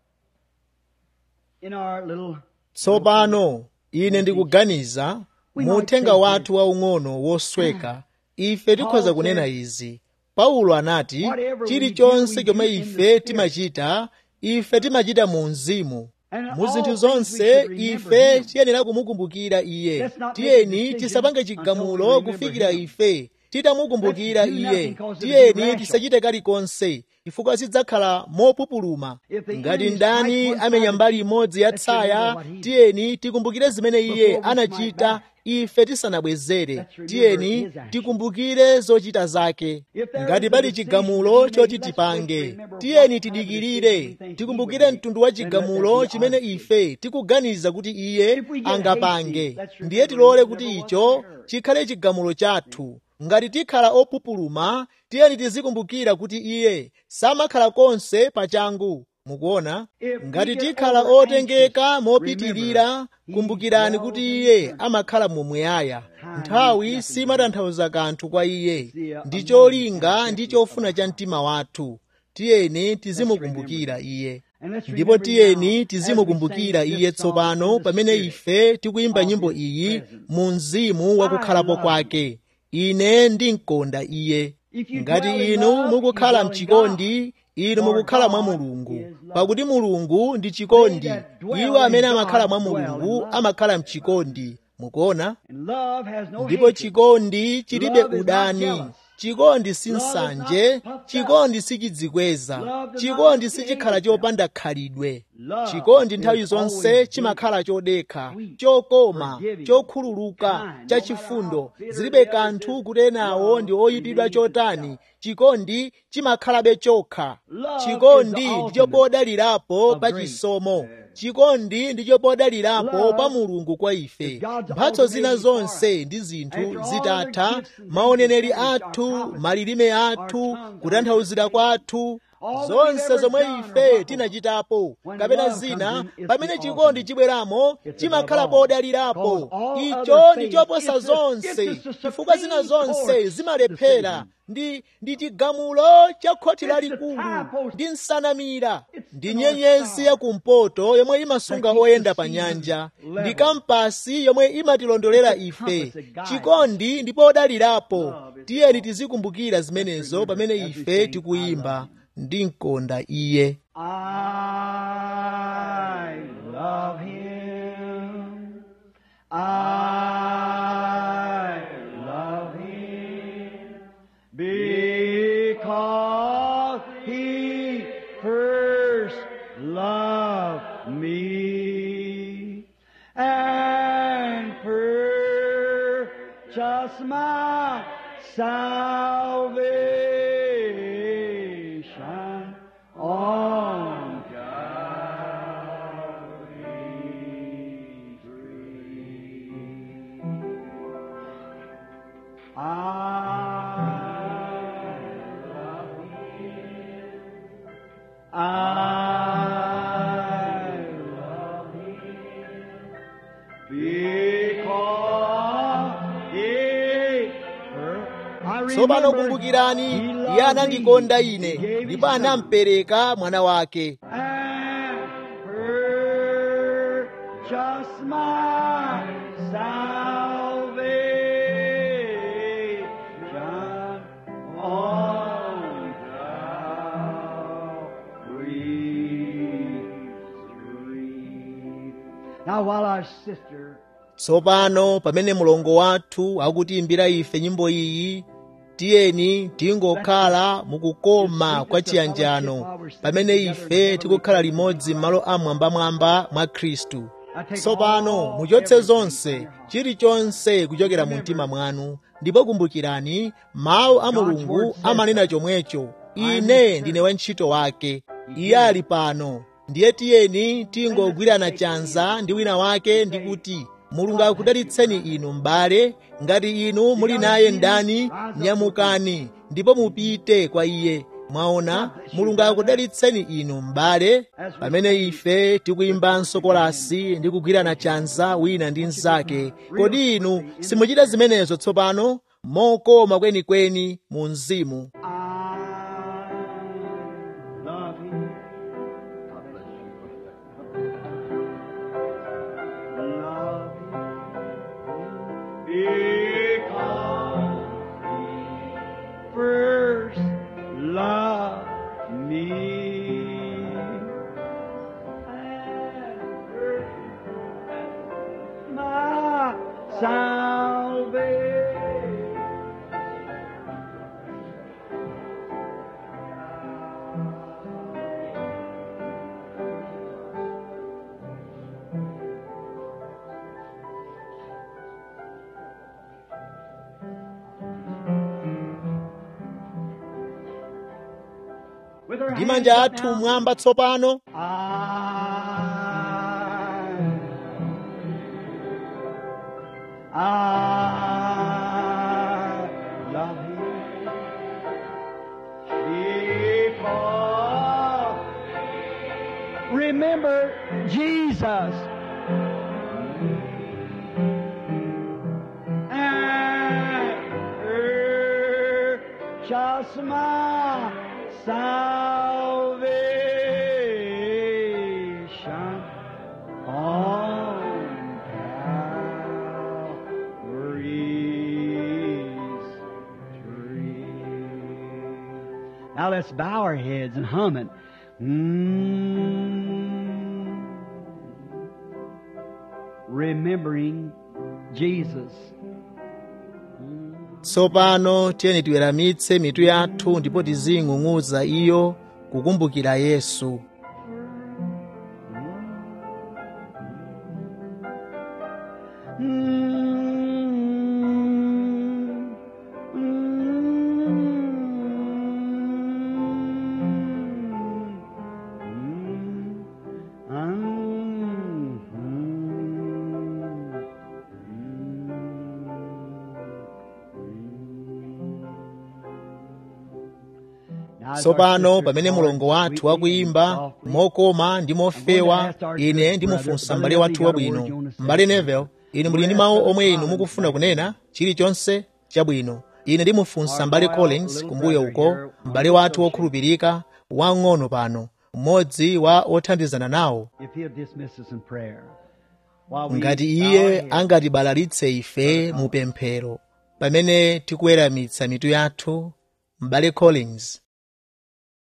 in our little tsopano ine ndikuganiza mu uthenga wathu waung'ono wosweka ife tikhoza kunena izi paulo anati chilichonse chomwe ife timachita ife timachita mu mzimu mu zinthu zonse ife tiyenera kumukumbukira iye tiyeni tisapange chigamulo kufikira ife titamukumbukira iye tiyeni tisachite kalikonse chifukwa sidzakhala mopupuluma ngati ndani amenya mbali imodzi ya tsaya tiyeni tikumbukire zimene iye anachita ife tisanabwezere tiyeni tikumbukire zochita zake ngati pali chigamulo choti tipange tiyeni tidikirire tikumbukire mtundu wa chigamulo chimene ife tikuganiza kuti iye angapange ndiye tilole kuti icho chikhale chigamulo chathu ngati tikhala opupuluma tiyeni tizikumbukira kuti iye samakhala konse pachangu mukuona ngati tikhala otengeka mopitirira kumbukirani kuti iye amakhala mumuyaya nthawi simatanthauza kanthu kwa iye ndi cholinga ndi chofuna cha mtima wathu tiyeni tizimukumbukira iye ndipo tiyeni tizimukumbukira iye tsopano pamene ife tikuyimba nyimbo iyi mu mzimu wakukhalapo kwake ine ndimkonda iye ngati inu mukukhala mchikondi inu mukukhala mwa mulungu pakuti mulungu ndi chikondi iwo amene amakhala mwa mulungu amakhala mchikondi mukuona ndipo chikondi chilibe udani chikondi si nsanje chikondi sichidzikweza chikondi sichikhala chopanda khalidwe chikondi nthawi zonse chimakhala chodekha chokoma chokhululuka chachifundo zilibe kanthu kuti enawo ndi oyipidwa chotani chikondi chimakhalabe chokha chikondi ndicho podalirapo pa chisomo chikondi ndicho podalirapo pa mulungu kwa ife mphatso zina zonse ndi zinthu zitatha maoneneri athu malilime athu kutanthauzira kwathu zonse zomwe ife tinachitapo kapena zina pamene chikondi chibweramo chimakhala podalirapo icho ndi choposa zonse chifukwa zina zonse zimalephera ndi ndi chigamulo cha khoti lalikulu ndi nsanamira ndi nyenyezi yakumpoto yomwe imasunga oyenda pa nyanja ndi kampasi yomwe imatilondolera ife chikondi ndi podalirapo tiyeni tizikumbukira zimenezo pamene ife tikuyimba ndimkonda iye I love him. I love him because he first loved me and purchased my salvation on Calvary's tree. I love him. I love him because he I tsopano remember kumbukirani he iye loved anandikonda me. ine He gave his ndipo son. anampereka mwana wake and purchase my salvation on Calvary's tree. Now, while our sister tsopano pamene mlongo wathu akutiimbira ife nyimbo iyi tiyeni tingokhala mukukoma kwa chiyanjano pamene ife tikukhala limodzi m'malo amwambamwamba mwa khristu tsopano muchotse zonse chilichonse kuchokera mu mtima mwanu ndipo kumbukirani mawu a mulungu amanena chomwecho ine ndine wantchito wake iye ali pano ndiye tiyeni tingogwirana chanza ndi wina wake ndi kuti mulungu akudalitseni inu m'bale ngati inu muli naye ndani nyamukani ndipo mupite kwa iye mwaona mulungu akudalitseni inu m'bale pamene ife tikuyimbanso kolasi ndi kugwirana chanza wina ndi mnzake kodi inu simuchita zimenezo tsopano mokoma kwenikweni mu mzimu I love him. God bless you. Love him because he first loved me. And purchased My salvation. With her ndi hands manja up athu now. mwamba tsopano I, I Jesus. And just my salvation on Calvary's tree. Now let's bow our heads and hum it. Mm. Remembering Jesus. tsopano tiyeni tiweramitse mitu yathu ndipo tiziying'ung'uza iyo kukumbukira yesu Mm. Mm. tsopano pamene mulongo wathu wakuyimba mokoma ndi mofewa ine ndimufunsa m'bale wathu wabwino m'bale nevel inu muli ndi mawu omwe inu mukufuna kunena chilichonse chabwino ine ndimufunsa m'bale collins kumbuyo uko m'bale wathu wokhulupirika wang'ono pano mmodzi wa othandizana nawo If he'll dismiss us in prayer. While we ngati bow our iye heads. angatibalalitse ife mu pemphero pamene tikuweramitsa mitu yathu m'bale collins